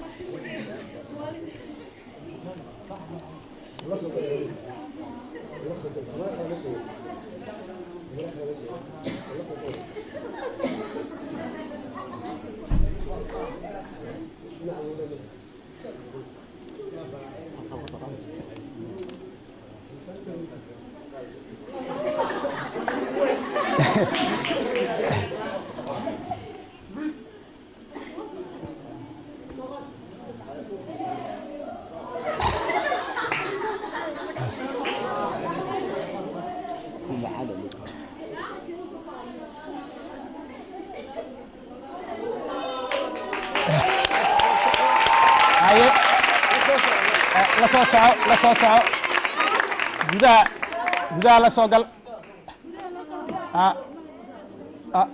haye Eh, la soo soco la soo soco gudaha gudaha la soo gal Ah, ah,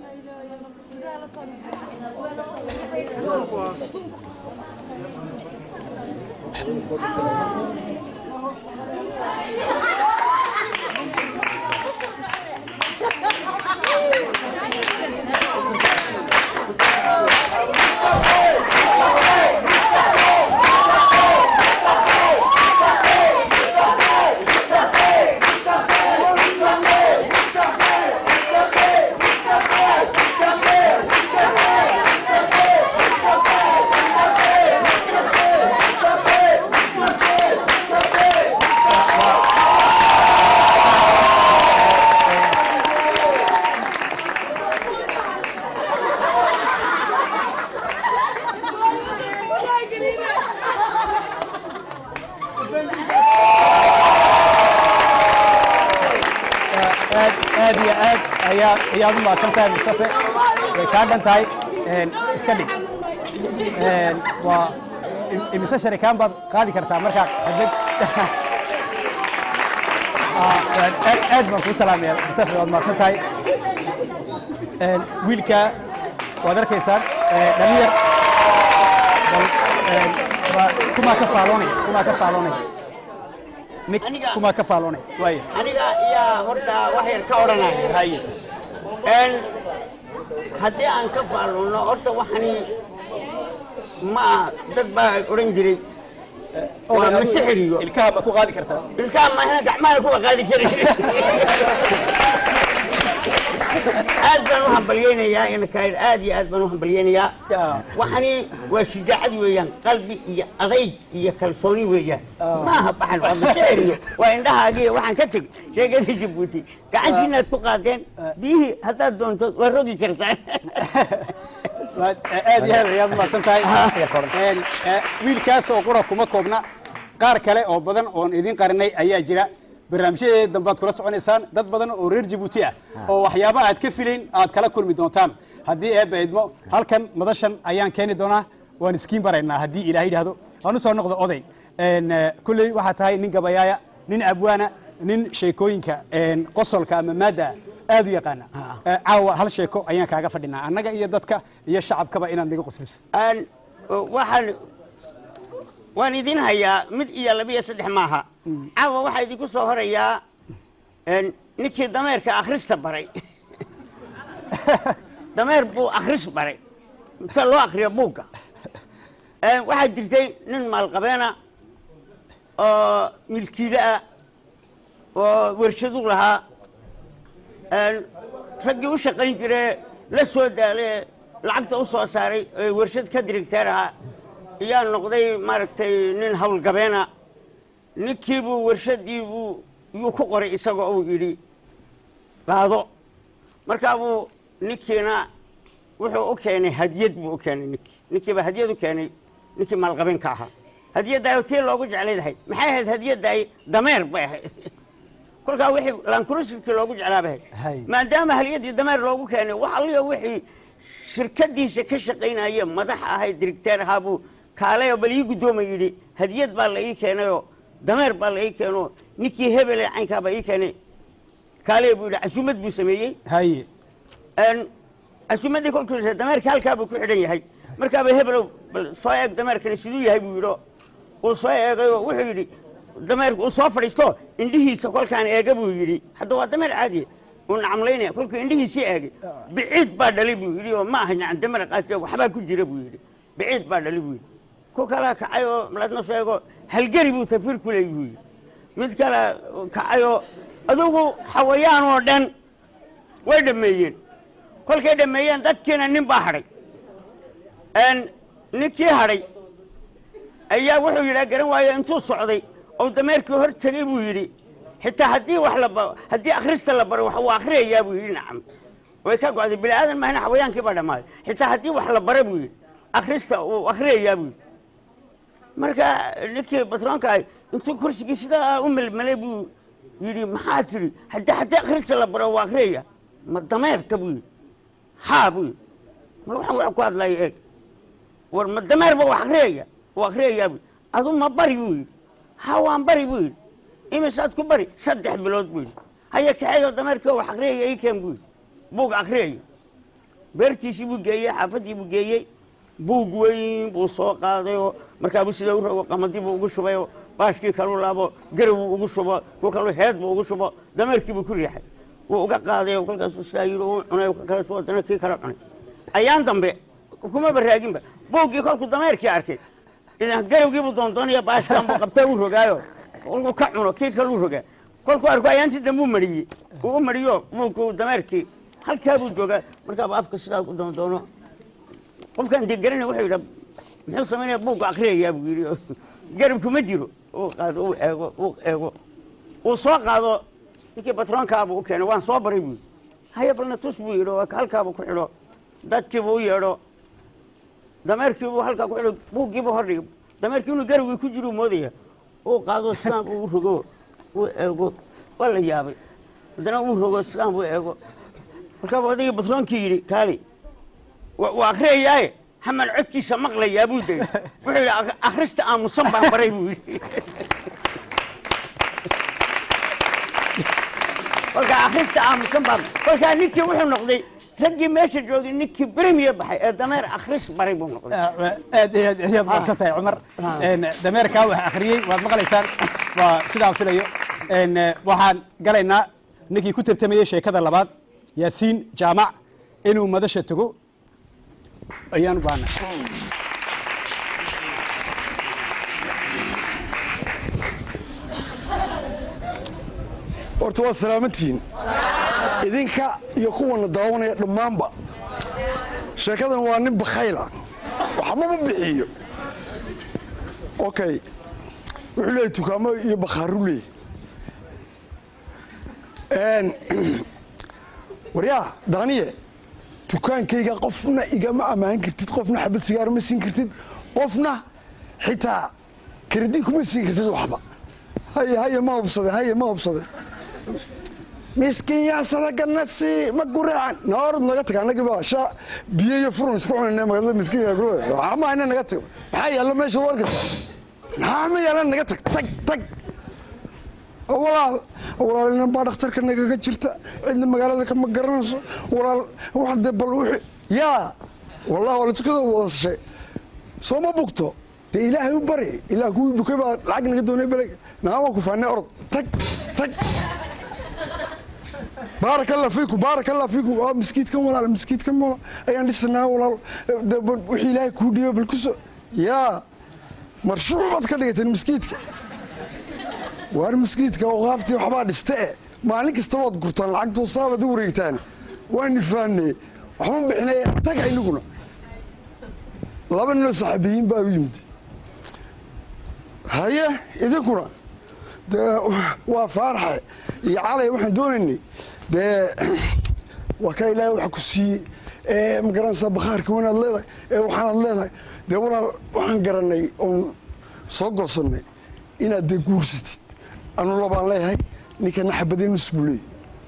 aad aad iyo aad ayaa ayaad u mahadsan tahay mustafe way kaa dhan tahay En, iska dhig En, waa im- imise sharikaan baad qaadi kartaa markaad xadad Ah, waan aad aad baan kuu salaamaya mustafe waad mahadsan tahay En, wiilka waad arkaysaan eh, dhalinyar bal, en, waa kumaa ka faaloonaya kumaa ka faaloonaya nig kumaa ka faaloonaya waaya aniga yaa horta wax yar ka odhanaya haye n haddii aan ka faalluuno horta waxani ma dad baa odhan jiray waa masixiriyo ilkaha ma ku qaadi kartaa ilkaha maahina gacmahana kuwa qaadi kari aad baan u hambalyeynayaa inakair aad iyo aad baan u hambalyeynayaa waxani waa shijaacad weeyaan qalbi iyo adayg iyo kalsooni weeyaan maaha baxan waa masixiriyo waa indhahaagiyo waxaan ka tegi sheegada jabuuti gacantiinaad ku qaadeen biyihii haddaad doonto waa rogi kartaan aad iyo aad ayaad umahadsan tahay Een, eh, wiilkaas oo qura kuma koobna qaar kale oo badan oon idin qarinay ayaa jira barnaamijyadeeda dambe aad kula soconaysaan dad badan oo reer jabuuti ah oo waxyaaba aad ka filayn aad kala kulmi doontaan haddii eebba idmo halkan madashan ayaan keeni doonaa waan iskiin baraynaa haddii ilaah yidhaahdo waan usoo noqdo oday Een, eh, kulley waxaa tahay nin gabayaaya nin abwaana nin sheekooyinka een, qosolka ama maadda aad u yaqaana Eh, caawa hal sheeko ayaan kaaga fadhinaa annaga iyo dadka iyo shacabkaba inaad naga qosliso aan waxaan waan idin hayaa mid iyo laba iyo saddex maaha caawa waxaa idinku soo horayaa een, ninkii dameerka akhrista baray dameer buu akhris baray inta loo akhriyo buugga Een, waxaa jirtay nin maalqabeena oo milkiile ah oo warshadu lahaa Een, raggii u shaqayn jire la soo daale lacagta u soo saaray ee warshad ka dirigteer ahaa ayaa noqday maaragtay nin howlgabeena ninkiibuu warshadiibuu yuu ku qoray isagoo uu yidhi qaado markaa buu ninkiina wuxuu u keenay hadiyad buu u keenay ninkii ninkiiba hadiyad u keenay ninkii maalqabeenka ahaa hadiyaddaay tii loogu jeclaydahay maxay ahayd hadiyaddaay dameer bay ahayd kolkaa wixii lankrusikii loogu jeclaabay ahayd maadaama haliyadii dameer loogu keenay wax alliyo wixii shirkadiisa ka shaqaynaya madax ahay dirigteer ahaa buu kaaleyo bal ii guddooma yidhi hadiyad baa la ii keenayoo dameer baa la ii keenoo ninkii hebele caynkaabaa ii keenay kaaleyo buu yidhi casuumad buu sameeyey haye casuumaddii kolkuu yidhi dameerka halkaa buu ku xidhan yahay markaaba hebelow bal soo eeg dameerkani siduu yahay buu yidhi uu soo eegayoo wuxuu yidhi dameerku uu soo fadhiisto indhihiisa kolkaan eega buu yidhi hadda waa dameer caadiya uu nacamlaynaya kolkuu indhihiisii eegay biciid baa dhalay buu yidhi oo ma aha nacan dameer qaasiya waxbaa ku jira buu yidhi biciid baa dhalay buu yidhi ku kala kacay oo malaadna soo eego halgeri buu tafiir ku leey buu yidhi mid kale kacay oo adugu xawayaan oo dhan way dhammeeyeen kolkay dhammeeyeen dadkiina nin baa hadhay ninkii hadhay ayaa wuxuu yidhaa garan waayo intuu socday oo dameerkii hor tegey buu yidhi xitaa haddii wax la ba haddii akhrista la baro wax uu akhriyayaa buu yidhi nacam way ka go'day bini aadan mahna xawayaankii baa dhammaaday xitaa haddii wax la bara buu yidhi akhrista uu akhriyayaa buu yidhi marka ninkii batroonka ah intuu kursigii sidaa u melmelay buu yidhi maxaa tidhi haddii haddii akhrista la baro waa akhriyaya ma dameerka buu yidhi haa buu yidhi mar waxaan wax ku hadlaya eeg war ma dameerba wax akhriyaya uu akhriyayaa buu yidhi adu ma bari buu yidhi ha waan bari buu yidhi imisaad ku bari saddex bilood buu yidhi haya kaxeeyo dameerkii wax akhriyaya ii keen buu yidhi buug akhriyayo beertiisii buu geeyey xaafaddii buu geeyey buug weyn buu soo qaadayoo markaabuu sida u rogo qamadii buu ugu shubayoo baashkii kaluu laabo garawuu ugu shubo ku kaluu heed buu ugu shubo dameerkii buu ku riixay wuu uga qaaday kolkaasuu sidaa yidhi uu cunay kale suu haddana kii kale cunay ayaan dambe kuma baraaginba buuggii kolkuu dameerkii arkay idan garawgiibuu doondoonaya baashkan buu qabtaa uu rogaayo kolkuu ka cuno kii kaluu rogaa kolkuu arko ayaantii dambe u mariyey uu u mariyo buugkuu dameerkii halkaa buu joogaa markaaba afka sidaa ku doondoono qofkaan dee garanay wuxuu yidhaa muxuu samaynaya buugga akhriyayaa buu yidhi garabku ma jiro uu qaado uu eego uu eego uu soo qaado ninkii batroonkaabuu u keenay waan soo baray buu yidhi haya balna tus buu yidhi oo halkaabuu ku xidho dadkiibuu u yeedho dameerkiibuu halkaa ku xidho buuggiibuu hor dhigay dameerkii inuu garabgii ku jiruu moodaya uu qaado sidaan buu u rogo uu eego waa la yaabay haddana uu rogo sidaan buu eego markaabuu odagii batroonkii yidhi kaali waa akhriyayaaye haman codkiisa maqlayaa buu degay wuxuu yidhi akhrista aamusan baan baray buu yidhi kolkaa akhrista aamusan baan kolkaa ninkii wuxuu noqday raggii meesha joogay ninkii bremiye baxay ee dameer akhris baray buu noqday aad iyo aad ayaad mahadsan tahay cumar dameerkaa wax akhriyey waad maqlaysaan waa sidaan filayo waxaan galaynaa ninkii ku tartamayey sheekada labaad yaasiin jaamac inuu madasha tago ayaan u baahna horta waad salaamantihiin idinka iyo kuwana daawanaya dhammaanba sheekadan waa nin bakhayla waxmama bixiyo okay wuxuu leeyahy dukaamo iyo bakhaaru leey waryaa daaniye dukaankayga qofna igama ammaan kartid qofna xabad sigaar ma siin kartid qofna xitaa karadin kuma siin kartid waxba haye haye ma hubsade haye ma hubsade miskiin yaa sadagana si ma guraacan naorad naga tag anagi baa sha biyo iyo furun isku cunayna magaalada miskiin yaa guraacan waxaa ma hayna naga tag maxaa yaalla meesha warkasa maxaa ma yaalla naga tag tag tag walaal walaalina baa dhakhtarka nagaga jirta cidna magaalada kama garanayso walaal wax dee bal wixii yaa wallahi waa latukada wadasashay soo ma bugto dee ilaahay u bari ilaa kuwii bukay baa lacag naga doonay beleg naama ku faanay orod tag tag baaraka allah fiikum baaraka allah fiikum waa miskiidkan walaal miskiidkan walaal ayaan dhisanaa walaal dee bal wixii ilaahay kuu dhiiba bal kuso yaa marshuuc baad ka dhigateen miskiidka waar miskiidka awqaaftii waxbaa dhiste e maalin kasta waad gurtaan lacagtoo saabaad u wareegtaan waa nifaane waxma bixinay taga inaguna laba ninoo saxaabiyiin baa u yimid haye idinkuna dee waa faaraxe iyo calay waxaan doonaynay dee waa kaa ilaahay waxa ku siiyey ee ma garanaysaa bakhaarka wanaad leedahay ee waxaanaad leedahay dee walaal waxaan garanay oon soo goosannay inaad dee guursatid anu labaan leeyahay ninkana xabadee nus buu leeyay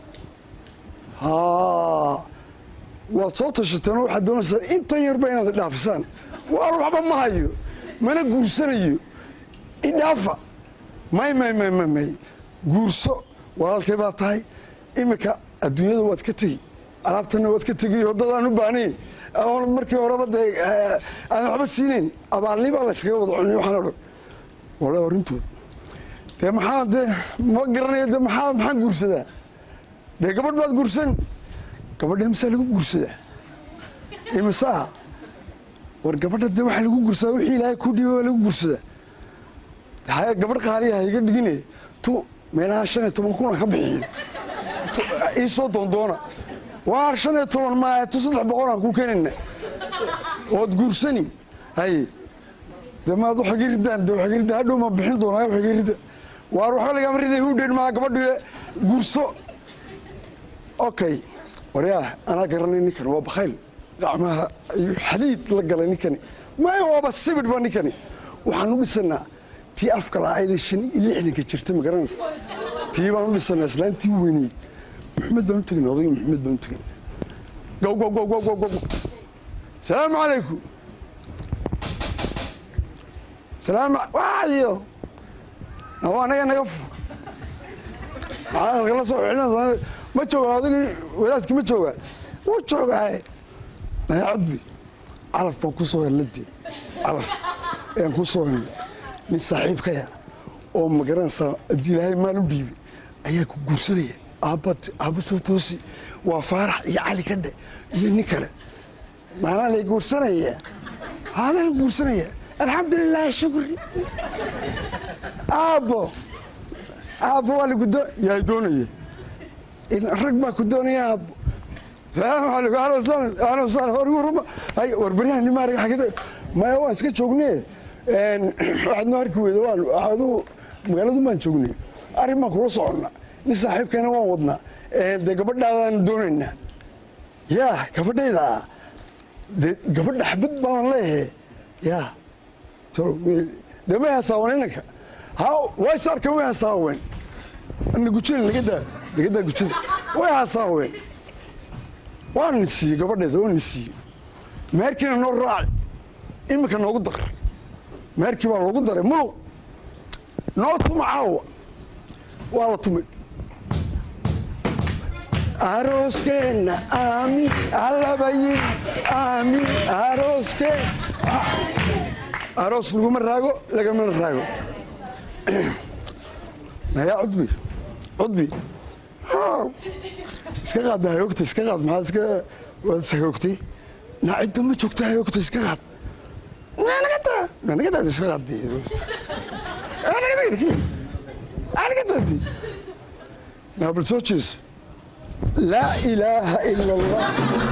haa waad soo tashateen oo waxaad doonaysaan intan yarba inaad idhaafisaan waal waxba ma hayo mana guursanayo idhaafa may may may may may guurso walaalkay baa tahay iminka adduunyada waad ka tegi alaabtana waad ka tegiyo waddadaan u baahnayn oonad markii horeba dee aadan waxba siinayn abaalni baa layskaga wada cunay waxaan odhan wala arrintood dee maxaa dee ma garanayo dee maxaa maxaan guursadaa dee gabadh baad guursan gabadha imisaa lagu guursadaa imisaa war gabadha dee waxaa lagu guursadaa wixii ilaahay ku dhiiba waa lagu guursadaa haya gabadh qaaliya ha iga dhigine tu meelaha shan iyo toban kun aan ka bixiyo ii soo doondoona waar shan iyo toban maaya tu saddex boqol aan ku keenayna ood guursani haye dee maad waxaga ridaan dee waxaga ridaan hadhow ma bixin doonaa waxaga rida waar waxba lagama riday hudhen maa gabadhu guurso okay waryaa anaa garanay ninkan waa bakhayl gacmaha ayuu xadiid la galay ninkani maya waaba sibidh ba ninkani waxaan u dhisanaa tii afka la-aydee shan iyo lixdanka jirta ma garanaysa tii baan u dhisanaa islaantii weyneyd maxamed baan u tegin odayga maxamed baan u tegin gow gow gow gow gow gow salaamu calaykum salaam waadiyo awa anaga naga fu maxaa halkala soo xidhinaysaa ma jooga odagii wadaadkii ma jooga wuu joogaaye naya codbi calaf baan ku soo helladii calaf ayaan ku soo helnay nin saaxiibkaya oo ma garanaysaa haddii ilaahay maal u dhiibay ayaa ku guursanaya aabbad aabba soo toosi waa faarax iyo cali kadhe iyo nin kale maanaa lay guursanaya haadaa la guursanaya alxamdulilah shukri aabbo aabbo waa lagudo yaa doonaya rag baa ku doonaya aabbo salaamu calaykum ahlan wasahlan ahlan wasahlan war warma ay war baryahan nimaariga xagida maya waan iska joognee waxaad noo arki weyda waan waxaadu magaaladu baan joognay arrin baan kula soconna nin saaxiibkeena waan wadnaa dee gabadhaadaan doonaynaa yaa gabadhayda dee gabadha xabad baan leeyahay yaa dee may hasaawan inanka ha way is arkan way hasaaween ana gujada nagadaa nagadaa gujada way hasaaween waa nin siiyey gabadheeda waa nin siiyey meerkiina noo raaci iminka noogu dar meerkii baa loogu daray muluq noo tuma caawa waa la tumay arooskeenna aamin allaba yidhi aamin arooskeen aroos laguma raago lagamana raago nayaa cudbi cudbi iska qaad hayoogta iska qaad maxaad iska waad ishayoogtay naacidba ma joogta hayoogta iska qaad nagada nagadaad iska qaad nagadaadi naabal soo jees laa ilaaha ila allah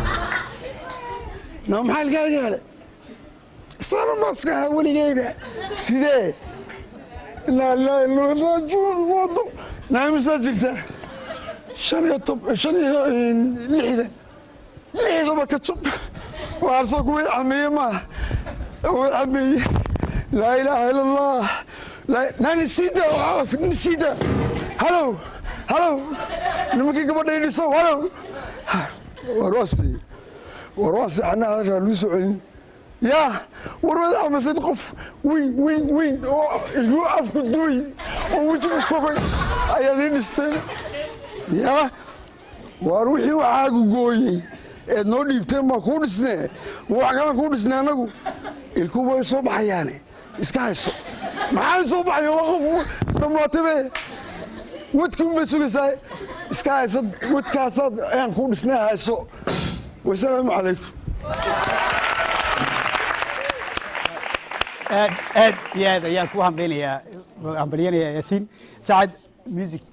naa maxaa ilkaaga hele sana maskaha weligeyba sidee laa laa ilaa raajuun wado naamisaa jirta shan iyo tob shan iyo lixdan lixdaba ka jab waarso kuwii cameeye maaha way cameeye laa ilaaha ila allah laa- nani sida nin sida halow halow nimankii gabadha idhiso halow war waa si war waa si anaa hadalkaa luu soo celin yaa war waad aaminsan qof weyn weyn weyn oo igu afku duway oo wejigu kogay ayaad ii dhisteen yaa waar wixii waxaagu gooyey eed noo dhiibteen baa kuu dhisnee ma wax kalan kuu dhisnay annagu ilku way soo baxayaane iska hayso maxaa soo baxaya waa qof dhammaatabe wadkiun bay sugaysaa iska hayso wadkaasaad ayaan kuu dhisnay hayso wasalaamu calaykum aad aad iyo aad ayaan ku hambaynayaa hambalyanayaa yaasiin sacad music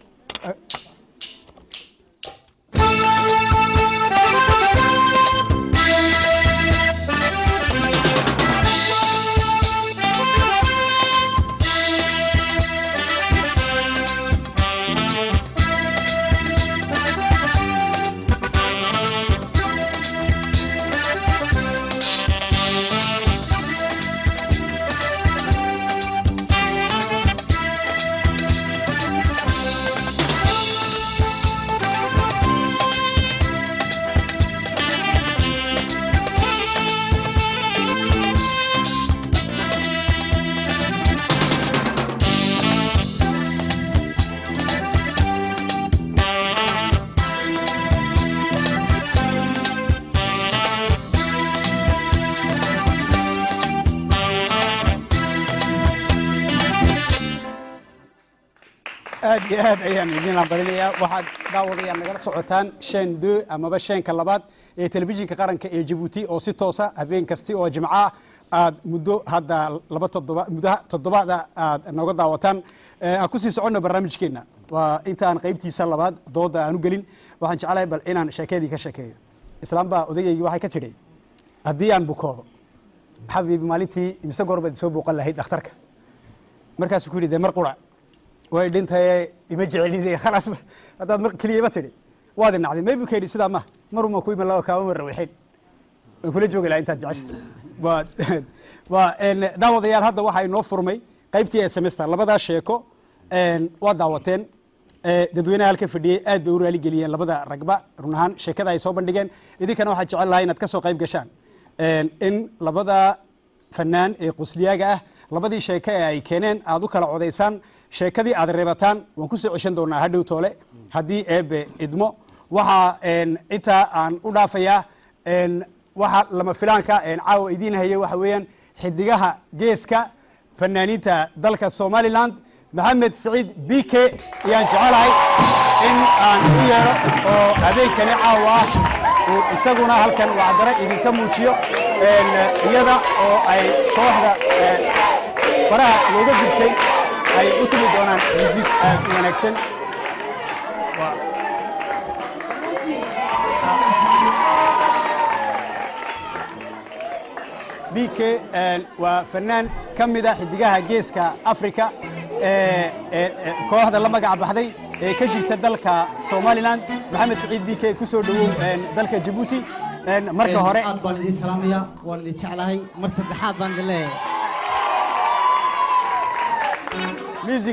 aad iyo aad ayaan idin hambalinayaa waxaad daawadayaan nagala socotaan shan do amaba shanka labaad ee telefishinka qaranka ee jabuuti oo si toosa habeen kasti oo jimco ah aad muddo hadda laba toddoba muddo toddobaada aad nooga daawataan Eh, aan kusii soconno barnaamijkeenna waa intaan qaybtiisa labaad dooda aan u gelin waxaan jeclahay bal inaan sheekeedii ka sheekeeyo islaam baa odayaygii waxay ka tidhi haddii aan bukoodo xabiibi maalintii imise goor baad soo booqan lahayd dhakhtarka markaasuu ku yidhi dee mar qura way dhintaye ima jecelide khalaas haddaad mar keliyaba tidhi waad inacday maybu ka yidhi sidaa ma maruma ku iman lao kaama marrawixin waan kula joogi lahaa intaad jecesha waa waa een, daawadayaal hadda waxaa inoo furmay qaybtii ee semester labadaa sheeko een, waa daawateen ee, dadweynaha halka fadhiyey aad bay u raali geliyeen labada ragba run ahaan sheekada ay soo bandhigeen idinkana waxaa jecel lahaa inaad ka soo qayb gashaan Een, in labada fanaan ee qusliyaaga ah labadii sheeke ee ay keeneen aad u kala codaysaan sheekadii aad reebataan waan ku soo ceshan doonaa hadhow toole haddii eebe idmo waxaa een, intaa aan u dhaafayaa een, waxa lama filaanka een, caawa idiin haya waxa weeyaan xidigaha geeska fanaaniinta dalka somaliland maxamed saciid bike ayaan jecelahay in aan u yeero oo habeenkani caawa ah uu isaguna halkan wacdaro idinka muujiyo een, iyada oo ay kooxda een, faraha looga gubtay ay u tumi doonaan musiik aad u wanaagsan Waa- bk een, waa fanaan ka mida xidigaha geeska africa ee ee- ee kooxda la magac baxday ee ka jirta dalka somaliland maxamed saciid bk ku soo dhowow een, dalka jabuuti een, marka hore aad baan idin salaamaya waan idin jeclahay mar saddexaad baan idin leeyahay music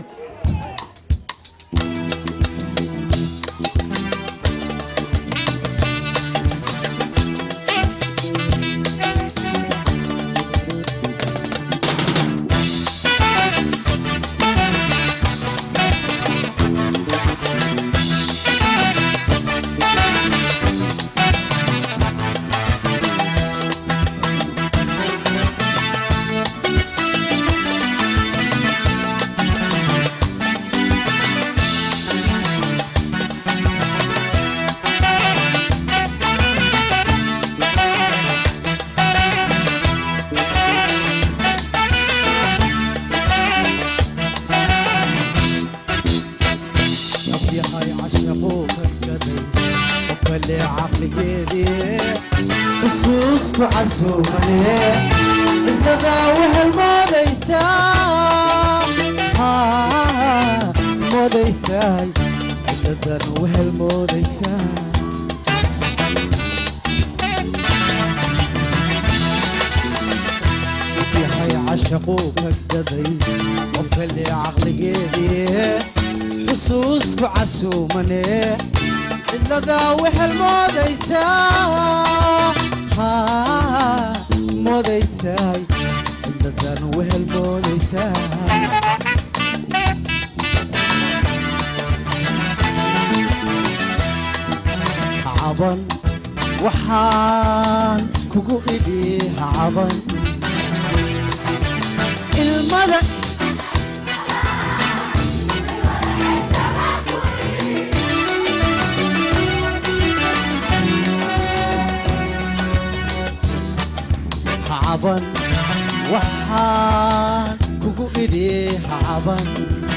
nafyahay cashaquu kadgaday qofka lee caqligeedii xusuusku casuumane cidladaa waxay moodaysaa Haa, moodaysaay cidladan waxay moodaysaa cashaquu ka gaday qof kale caqligeedii xusuusku casuumane cidladaa wehel moodaysaa haa moodaysaay cidladan wehel moodaysaa caban waxaan kugu idhi caban ilmada caban waxaan kugu idhi caban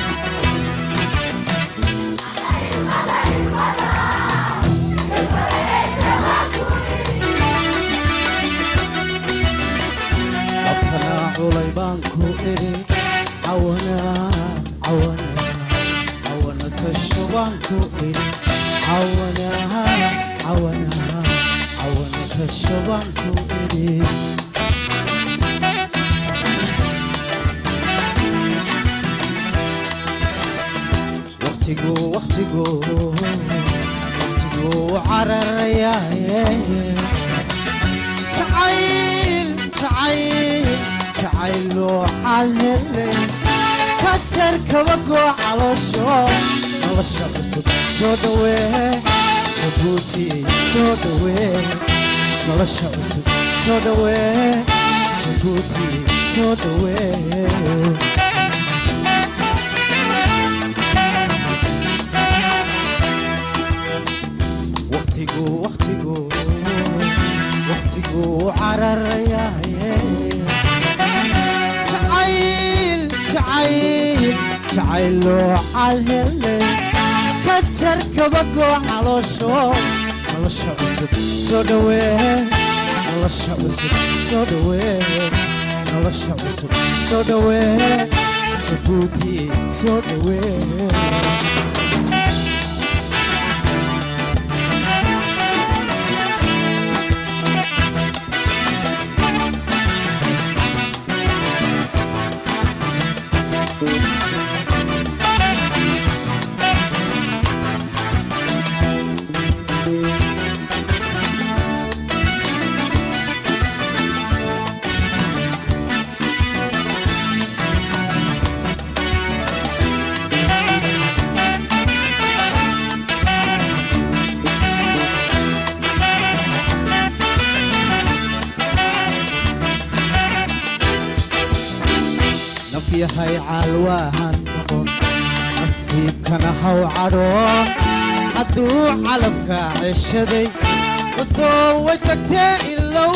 abtanaa culay baan ku idhi cawana cawana cawana tasho baan ku idhi cawana cawana cawana tasho baan ku idhi waqtigu waqtigu waqtigu cararayaaye jacayl jacayl jacayloo calhele ka jar kabagoo caloosho nolosha cusub soo dhawee jabuuti soo dhawee nolosha cusub soo dhawee jabuuti soo dhawee waqtigu waqtigu waqtigu cararayaaye jacayl jacayl jacayloo calhele ka jar kabagoo caloosho nolosha cusub soo dhawee nolosha cusub soo dhawee nolosha cusub soo dhawee jabuuti soo dhawee naf yahay caalwaahan noqon nasiibkana haw cadhoon hadduu calafka ceshaday cudoon way tagtee ilow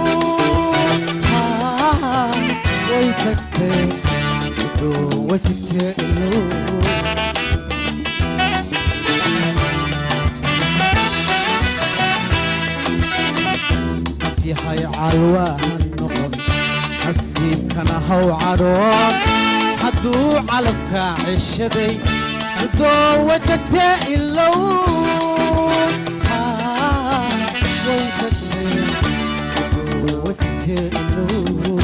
Haa, way tagtee cudoon way tagtee ilow naf yahay caalwaahan noqon nasiibkana haw cadhoon hadduu calafka ceshaday cudoon way tagtee ilow Haa, way tagtee cudoon way tagtee ilow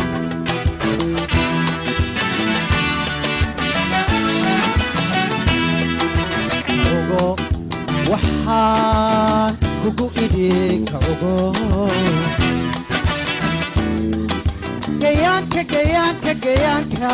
ogo waxaan kugu idhi ka ogo gayaanka gayaanka gayaanka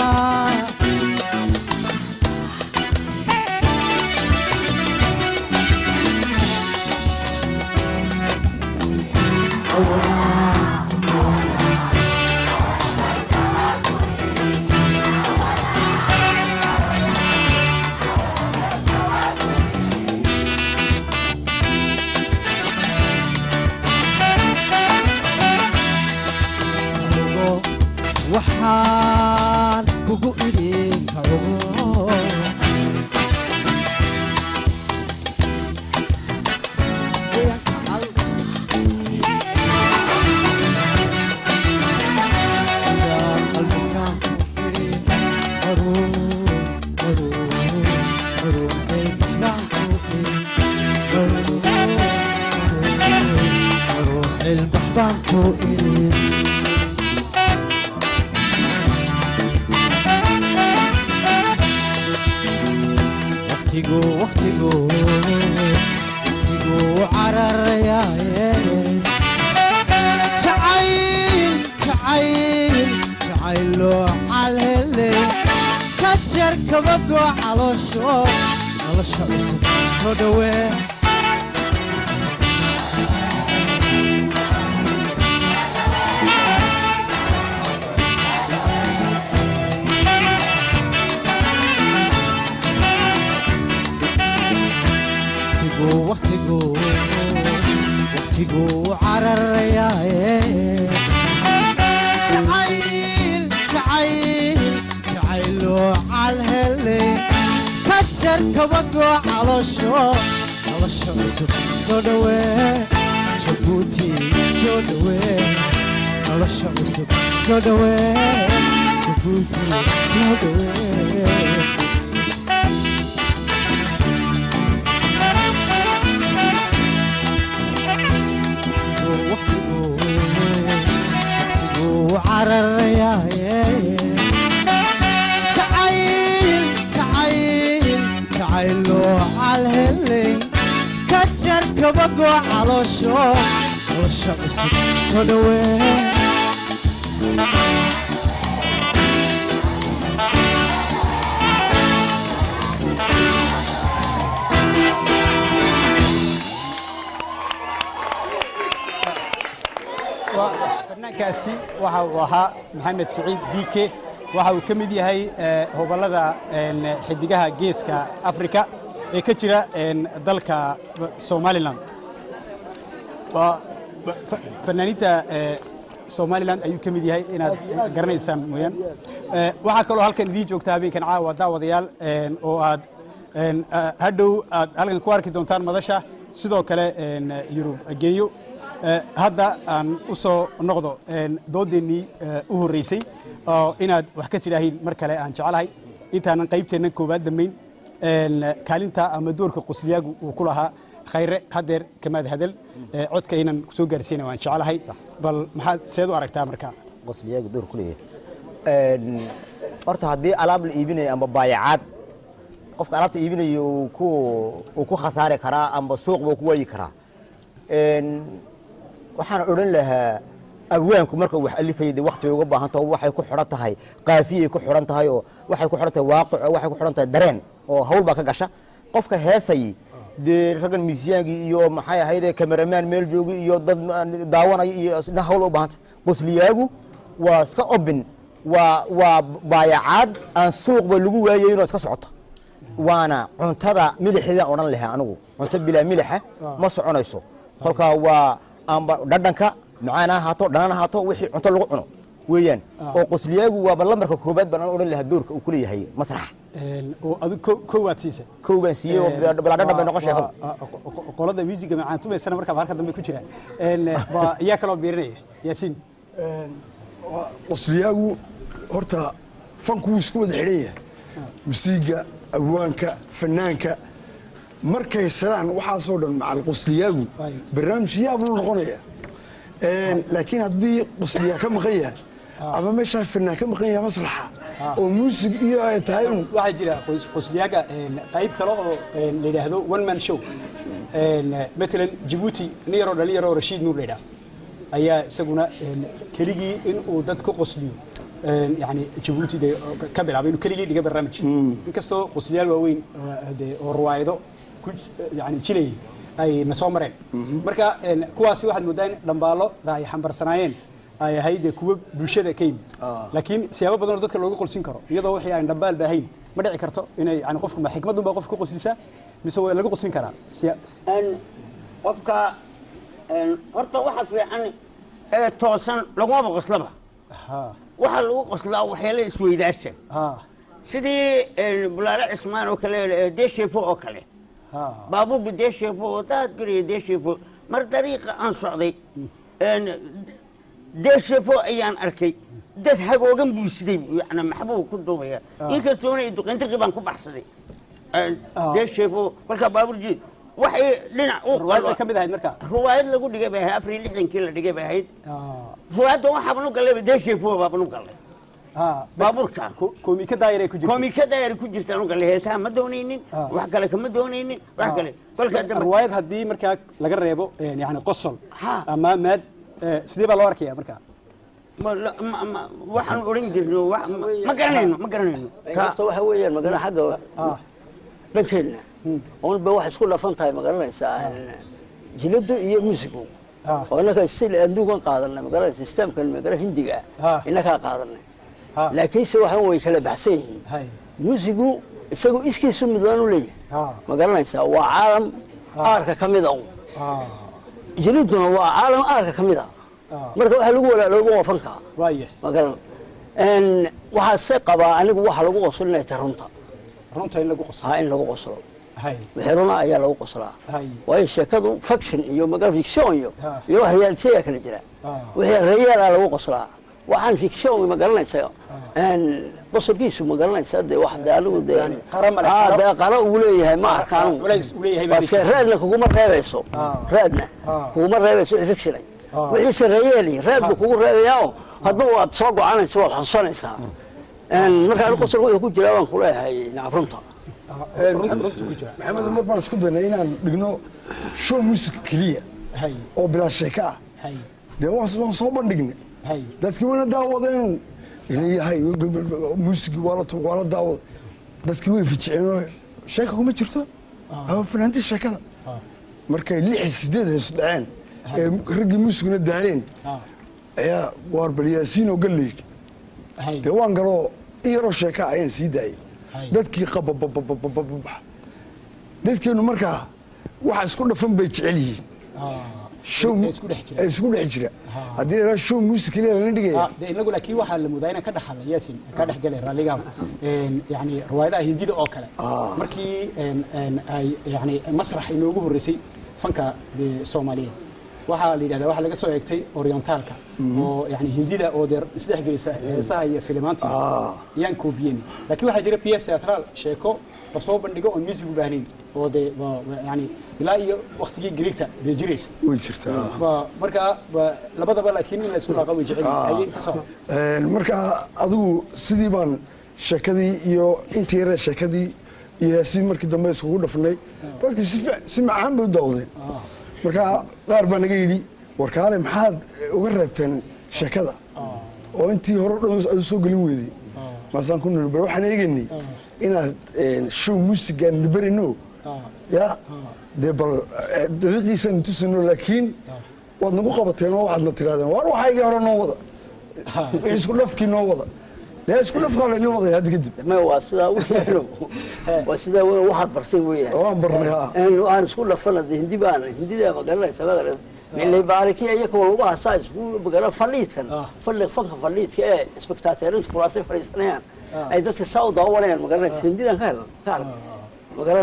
ogo waxaan kugu idhi ka ogo waqtigu waqtigu waqtigu cararayaaye jacayl jacayl jacayloo calheley ka jar kabagoo caloosho nolosha cusub soo dhowee waqtigu waqtigu waqtigu cararayaaye jacayl jacayl jacayloo calheley ka jar kabagoo caloosho nolosha cusub soo dhowee jabuuti soo dhowee nolosha cusub soo dhowee jabuuti soo dhowee cararayaaye jacayl jacayl jacayloo calheley ka jar kabagoo caloosho nolosha cusub soo dhowee fanaankaasi waxa uu ahaa maxamed siciid biike waxa uu ka mid yahay eh, hobolada en, xidigaha geeska afrika ee ka jira en, dalka somalilan Waa- ba- fa- fanaaniinta eh, somalilan ayuu ka mid yahay inaad garanaysaan mooyaan Eh, waxaa kaloo halkan idiin joogta habeenkan caawa daawadayaal en, oo aad en, ah, hadhow aad halkan ku arki doontaan madasha sidoo kale en, yurub genyo Eh, hadda aan u soo noqdo en, doodeennii eh, u horreysay oo inaad wax ka tidhaahiin mar kale aan jecelahay intaanan qaybteennan koowaad dambayn en, kaalinta ama doorka qusliyaagu uu ku lahaa khayre haddeer kamaad hadal eh, codka inaan kusoo gaarsiina waan jecelahay bal maxaad seed u aragtaa marka qosliyaagu door ku leeyahay horta haddii alaab la iibinayo amba baayacaad qofka alaabta iibinayo uu ku uu ku khasaari karaa amba suuq buu ku waayi karaa Een, waxaan odhan lahaa abwaanku marka uu wax alifayay dee waqti bay uga baahan tahay oo waxay ku xidhan tahay qaafiyay ku xidhan tahay oo waxay ku xidhan tahay waaqic oo waxay ku xidhan tahay dareen oo hawl baa ka gasha qofka heesayay dee raggan miisiyaankii iyo maxay ahaydee kameramaan meel joogi iyo dad ma- daawanaya iyo isna hawl u baahanta qosliyaagu waa iska obin waa waa baayacaad aan suuqba lagu waayayinoo iska socoto waana cuntada milixeedaan odhan lahaa anigu cunto bilaa milixa ma soconayso kolkaa waa amba dhadhanka macaan ha ahaato dhanan ha ahaato wixii cunto lagu cuno weeyaan oo qosliyaagu waaba lambarka koobaad baan odhan lahaa doorka uu ku leeyahay masraxa En, oo adu ko- kow waad siisay kow baan siiyey oo bilaa dhadhan bay noqon sheekadu Waa- waa- qo- qolada musiga macaantumaysana markaa halka dambe ku jira En, ba- yaa kaloo biirinaya yaasiin qosliyaagu horta fanku wuu isku wada xidhan yahay musiiga abwaanka fanaanka markay saraan waxaasoo dhan macal qosliyaagu barnaamij yaab lu noqonaya Een, laakiin haddii qosliyaa ka maqan yahay ama meeshaa fanaan ka maqan yahay masraxa oo muusig iyo ay tahay un waxaa jira qos- qosliyaaga en, qayb kale oo en, la yidhaahdo one man show En, matalan jabuuti nin yaroo dhalin yaroo rashiid nuur la yidhaah ayaa isaguna en, keligii in uu dad ku qosliyo En, yani jabuuti dee oo ka- ka bilaabay inuu keligii dhiga barnaamij inkastoo qosliyaal waaweyn oo dee oo ruwaayado ku yani jilayay ay na soo mareen marka en, kuwaasi waxaad moodaa in dhambaalo ay xambarsanaayeen ay ahayd dee kuwo bulshada ka yimid laakiin siyaabo badan oo dadka looga qolsin karo iyadoo wixii aan dhambaal baahayn ma dhici karto inay yani qofku ma xikmadun baa qofka ku qoslisaa mise waa laga qoslin karaa siya Een, qofka een, horta waxa fiican ee toosan lagumaba qoslaba ha waxa lagu qoslaa waxyaala isweydaarsan ha sidii een, bulaale cismaan oo kale ee deeshefo oo kale ha baabuurka deeshefo oo daad guriga deeshefo mar dariiqa aan socday een, deeshefo ayaan arkay dad hagoogan buu siday yani maxbuu ku duubaya inkastoona i duqintiqi baan ku baxsaday Een, deeshefo kolkaa baabuur jiid waxay dhinac u ruwaayad bay ka mid ahayd marka ruwaayad lagu dhigay bay ahayd afar iyo lixdankii la dhigay bay ahayd Ah, ruwaayadda waxaaban u gallayba deeshefo baaban u gallay baabuurka koomika daayar ay ku jirta koomika daayar ku jirta anu gale heesaha ma doonaynin wax kale kama doonaynin wax kale kolkaa dambe riwaayad haddii markaa laga reebo yani qosol ama maad eh, sidee baa loo arkaya markaa ma- la- ma- ma- waxaan odhan jirno wax- ma- ma garanayno ma garanayno horta waxa weeyaan magana xagga dhankeenna unba wax isku dhafan tahay ma garanaysaa jiladu iyo musigu oo innaka stil adduunkan qaadanay magaranaysa systemkan magara hindiga ah innakaa qaadanay laakiinse waxaan way kala baxsan yihiin musigu isagu iskiisu midlaan u leeyahay ma garanaysaa waa caalam aarka ka mida un jiliduna waa caalam aarka ka mida marka waxa lagu walaalooba waa fanka waaya ma garan waxaase qabaa anigu waxa lagu qoslo inay tahay runta runta in lagu qoslo ha in lagu qoslo hay wixii runa ayaa lagu qoslaa hay waayo sheekadu faction iyo magara fiction iyo Ha. iyo wax reality ayaa kala jira wixii reyaal ah lagu qoslaa waxaan fiction ma garanaysa qosolkiisu ma garanaysa de wax de anigu de Ah, de qara uu leeyahay ma arkaan culays uu leeyahay baa baske jirta. raadna kuguma reebayso raadna kuguma reebayso wixii fictionay wixiise reyeeli raad buu kugu reebayaa oo hadduu aad soo gocanayso waad xusuusanaysaa marka anigu qosolka wuxuu ku jiraa waan kuleeyahay nacam runta maxamed mar baan isku daynay inaan dhigno show music keliya oo bilaa sheeka ah dee waan waan soo bandhignay dadkii wana daawadeen ilayahay musigi waa la waa la daawada dadkii way fijiceen oo sheeka kuma jirto waa fanaantii sheekada markay lix iyo sideed hees dhaceen ee raggii muusiguna daaleen ayaa waar balyaasiin oo galley dee waan galoo in yaroo sheeka ah ayaan sii daayay dadkii qabababababababax dadkeenu markaa waxa isku dhafan bay jecel yihiin show ee isku dhex jira haddii la yidhaha show music keliya lana dhigaya de inagu laakiin waxaa la moodaa inaan ka dhaxalna yaasin ka dhex galay raalligaaba yani riwaayadaha hindida oo kale markii een, een, ay yani masrax inoogu horreysay fanka dee soomaaliyeed waxaa la yidhahdaa waxaa laga soo eegtay orientaalka oo yani hindida oo dee isdhexgelisa heesaha iyo filimaanta ayaan koobiyeyni laakiin waxaa jira ps teatral sheeko lasoo bandhigo oon music u baahnayn oo dee waa- waa yani ilaa iyo waktigii greegta dee jiraysa way jirtaa waa markaa waa labadaba laakiin in la isku dhaaqa way jecel yihiin ayay ka soo Een, marka adigu sidii baan sheekadii iyo intii yare sheekadii iyo heesii markii dambe iskugu dhafnay dadkii si fiic- si macaan bay u daawadeen marka qaar baa naga yidhi warkaale maxaad uga reebteen sheekada oo intii hore o dhan aad u soo gelin weydey maasaan ku niri bal waxaan eegaynay inaad een, show musigaan nibarino ya dee bal eh, dariiqiisaan tusino laakiin waad nagu qabateen oo waxaadna tirahdeen war waxaygii hore noo wada wixii isku dhafkii noo wada dee isku dhafkaa laynoo wadaya hadda kadib ma waa sidaa weeyaan waa sidaa weeyaan waxaad barsay weeyaan waan barnay ha aan isku dhafana de hindi baan hindida magaranaysa magaran milay baariki iyakoo lagu hasaa isku magara fadhiidkan fadhi fanka fadhiidka ee spectateerinta kuraasay fadhiisanayaan ay dadka saa u daawanayaan magaranaysa hindidan ka helan ka arag magaran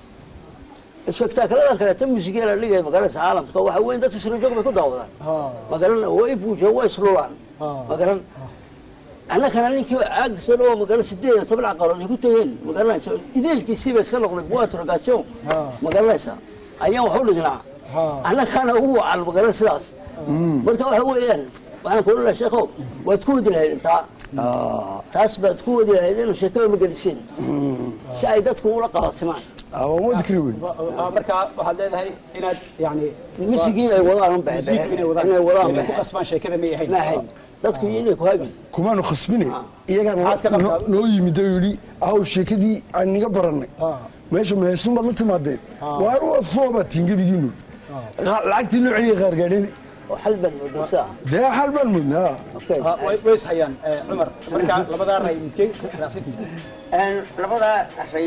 spectaakaladan kaleeto musigeela dhigaya magaranaysa caalamka waxa weyn dadku sirajoog bay ku daawadaan magaran way buujeen way islulaan magaran annakana ninkii caagsan oo magala sideed iyo toban aqalood ay ku tegeen magaranaysa ideelkiisii bay iska noqday buatrogation magaranaysa ayaan wax u dhignaa annakana ugu wacan magaran sidaas marka waxa weeyaan waxaan kuula lahaa sheekhow waad ku wadi lahayd intaa taas baad ku wadi lahayd inuu sheekada ma geliseen si ay dadku ula qabatimaan waan wadi kari weyn markaa waxaad leedahay inaad yani misigii ay wadaan un bahe Music inay wadaan inay wadaan inay ku bahe qasbaan sheekada may ahayn ma ahayn dadku inay ku hagi kumaanu khasbine iyagaa Maxaad ka noo- qabtaa? noo yimid oo yidhi aw sheekadii aan niga barannay meesha meheesun baad la timaadeen waar foobaad tihin gebigiinu lacagtii loo celiya qaargaadheen oo xal baad moodaa sidaa dee xal baan mudnaa Ah, way way is hayaan eh, cumar markaa labadaa ray midkee raacsantii labadaa ray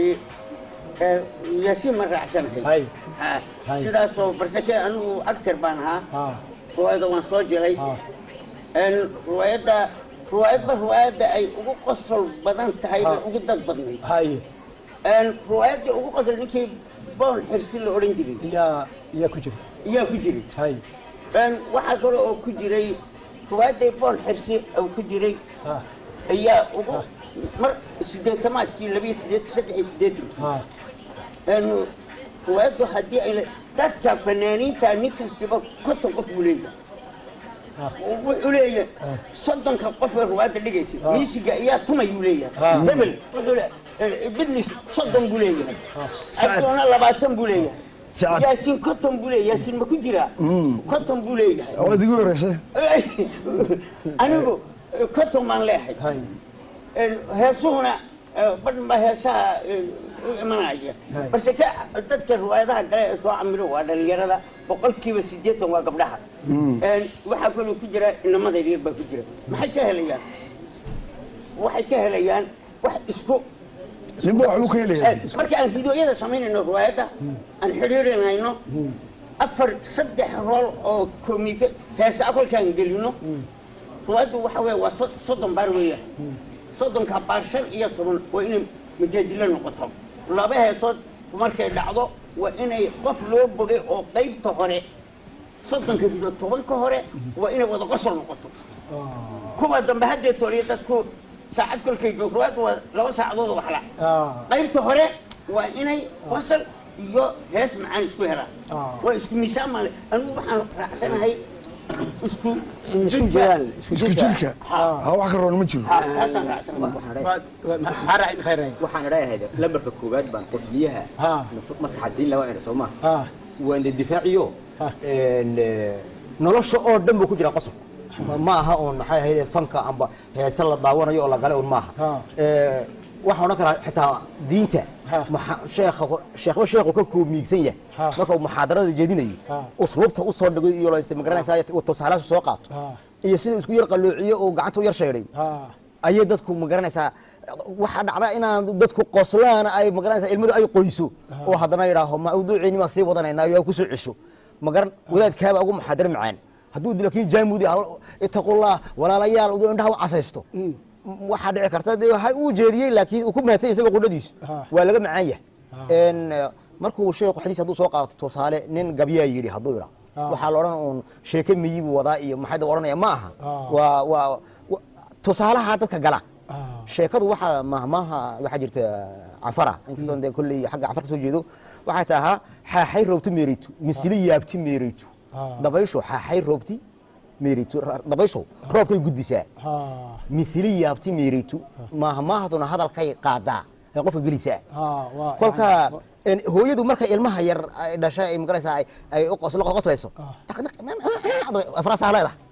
yaasiin ma raacsanahay Ha, sidaasoo barsake anigu actor baan ahaa ruwaayada waan soo jiray ruwaayadda ruwaayadba ruwaayadda ay ugu qosol badan tahay bay ugu dad badnayd haye ruwaayaddii ugu qosol ninkii boon xirsi la odhan jiray yaa yaa ku jira iyaa ku jiray haye waxaa kale oo ku jiray ruwaayaddii boon xirsi oo ku jiray ayaa ugu mar sideetamaadkii labiyo sideed saddex iyo sideetankii ruwaayaddu haddii ay le- dadka fanaaniinta nin kastiba konton qof buu leeyahay wuxuu leeyahay soddonka qof ee ruwaadda dhigaysa miisiga ayaa tumay buu leeyahay Ah. hebel wuxuu leeyahay bidlis soddon buu leeyahay Sacad. abdoona labaatan buu leeyahay Sacad. yaasiin konton buu leeyahay yaasiin ma ku jiraa konton buu leeyahay waad igu horeysay anigu konton baan leehay heesuhuna badhanba heesaha u imanaya Hay. balse ka dadka riwaayadaha kale ee soo camilo waa dhalinyarada boqolkiiba siddeetan waa gabdhaha waxaa kaloo ku jira inamada yaryar baa ku jira maxay ka helayaan waxay ka helayaan wax isku ninba waxbuu ka helayaa marka aan hidooyada samaynayno riwaayadda aan xidhiirinayno afar saddex rool oo komike heesa kolkaan gelino riwaayaddu waxa weeye waa so- soddon baar weeyaan soddonka baar shan iyo toban waa inay majaajilo noqoto laba heesood markay dhacdo waa inay qof loo bogay oo qaybta hore soddonka hido tobanka hore waa inay wada qosol noqoto kuwa dambe haddee toliya dadku saacad kolkay joogto riwaayaddu waa laba saacadood oo waxla qaybta hore waa inay qosol iyo hees macaan isku helaan waa isku miisaan maale anigu waxaan raacsanahay isku isku jiraan isku jirka ha wax ka roon ma jiro taasaan raacsanahay waxaan idhaahayd lambarka koowaad baan qosliyaha maskaxa siin lahaa ina soo maha waan de difaaciyo een, eh, nolosha oo dhan buu ku jiraa qosol ma aha oon maxay ahayd fanka amba heese la daawanayo oo la gale un maaha Eh, waxaan odhan karaa xitaa diinta maxa- sheekha sheekhba sheekhu ka koomiigsan yahay marka uu muxaadarada jeedinayo usluubta u soo dhigo iyo la magaranaysa tusaalahaas soo qaato iyo sida isku yar qalloociyo oo gacanta u yar sheedhay ayay dadku magaranaysaa waxaa dhacda inaan dadku qoslaan ay magaranaysaa ilmadu ay qoyso oo haddana yidhaaho mawduuciini baan sii wadanaynaa yaa kusoo cesho magaran wadaadkaaba ugu muxaadar macaan hadduu laakiin jaamudi itaqullah walaalayaal uduu indhaha u casaysto waxaa dhici karta dee ha uu jeediyey laakiin uu ku mahadsan yahay isaga qudhadiisu waa laga macaan yahay En, eh, markuu sheekhu xadiis hadduu soo qaato tusaale nin gabyaa yidhi hadduu idhaa waxaa la odhan uun sheeke miyi buu wadaa iyo maxay da odhanaya ma aha waa waa wa- tusaalaha dadka gala sheekadu waxaa mahmaha waxaa jirta cafara inkastoo dee kolley xagga cafar ka soo jeedo waxay tahaa xaaxay roobti meereytu misili yaabti meereytu dabaysho xaaxay roobti meereytu Ra- dabaysho roobkay gudbisaa misili yaabti meereytu mahmahduna hadalkay qaadaa ee qofka gelisaa kolka en, hooyadu markay ilmaha yar ay dhashay ay magaraysaa ay- ay u qoslo qoslayso afraasaa leedahay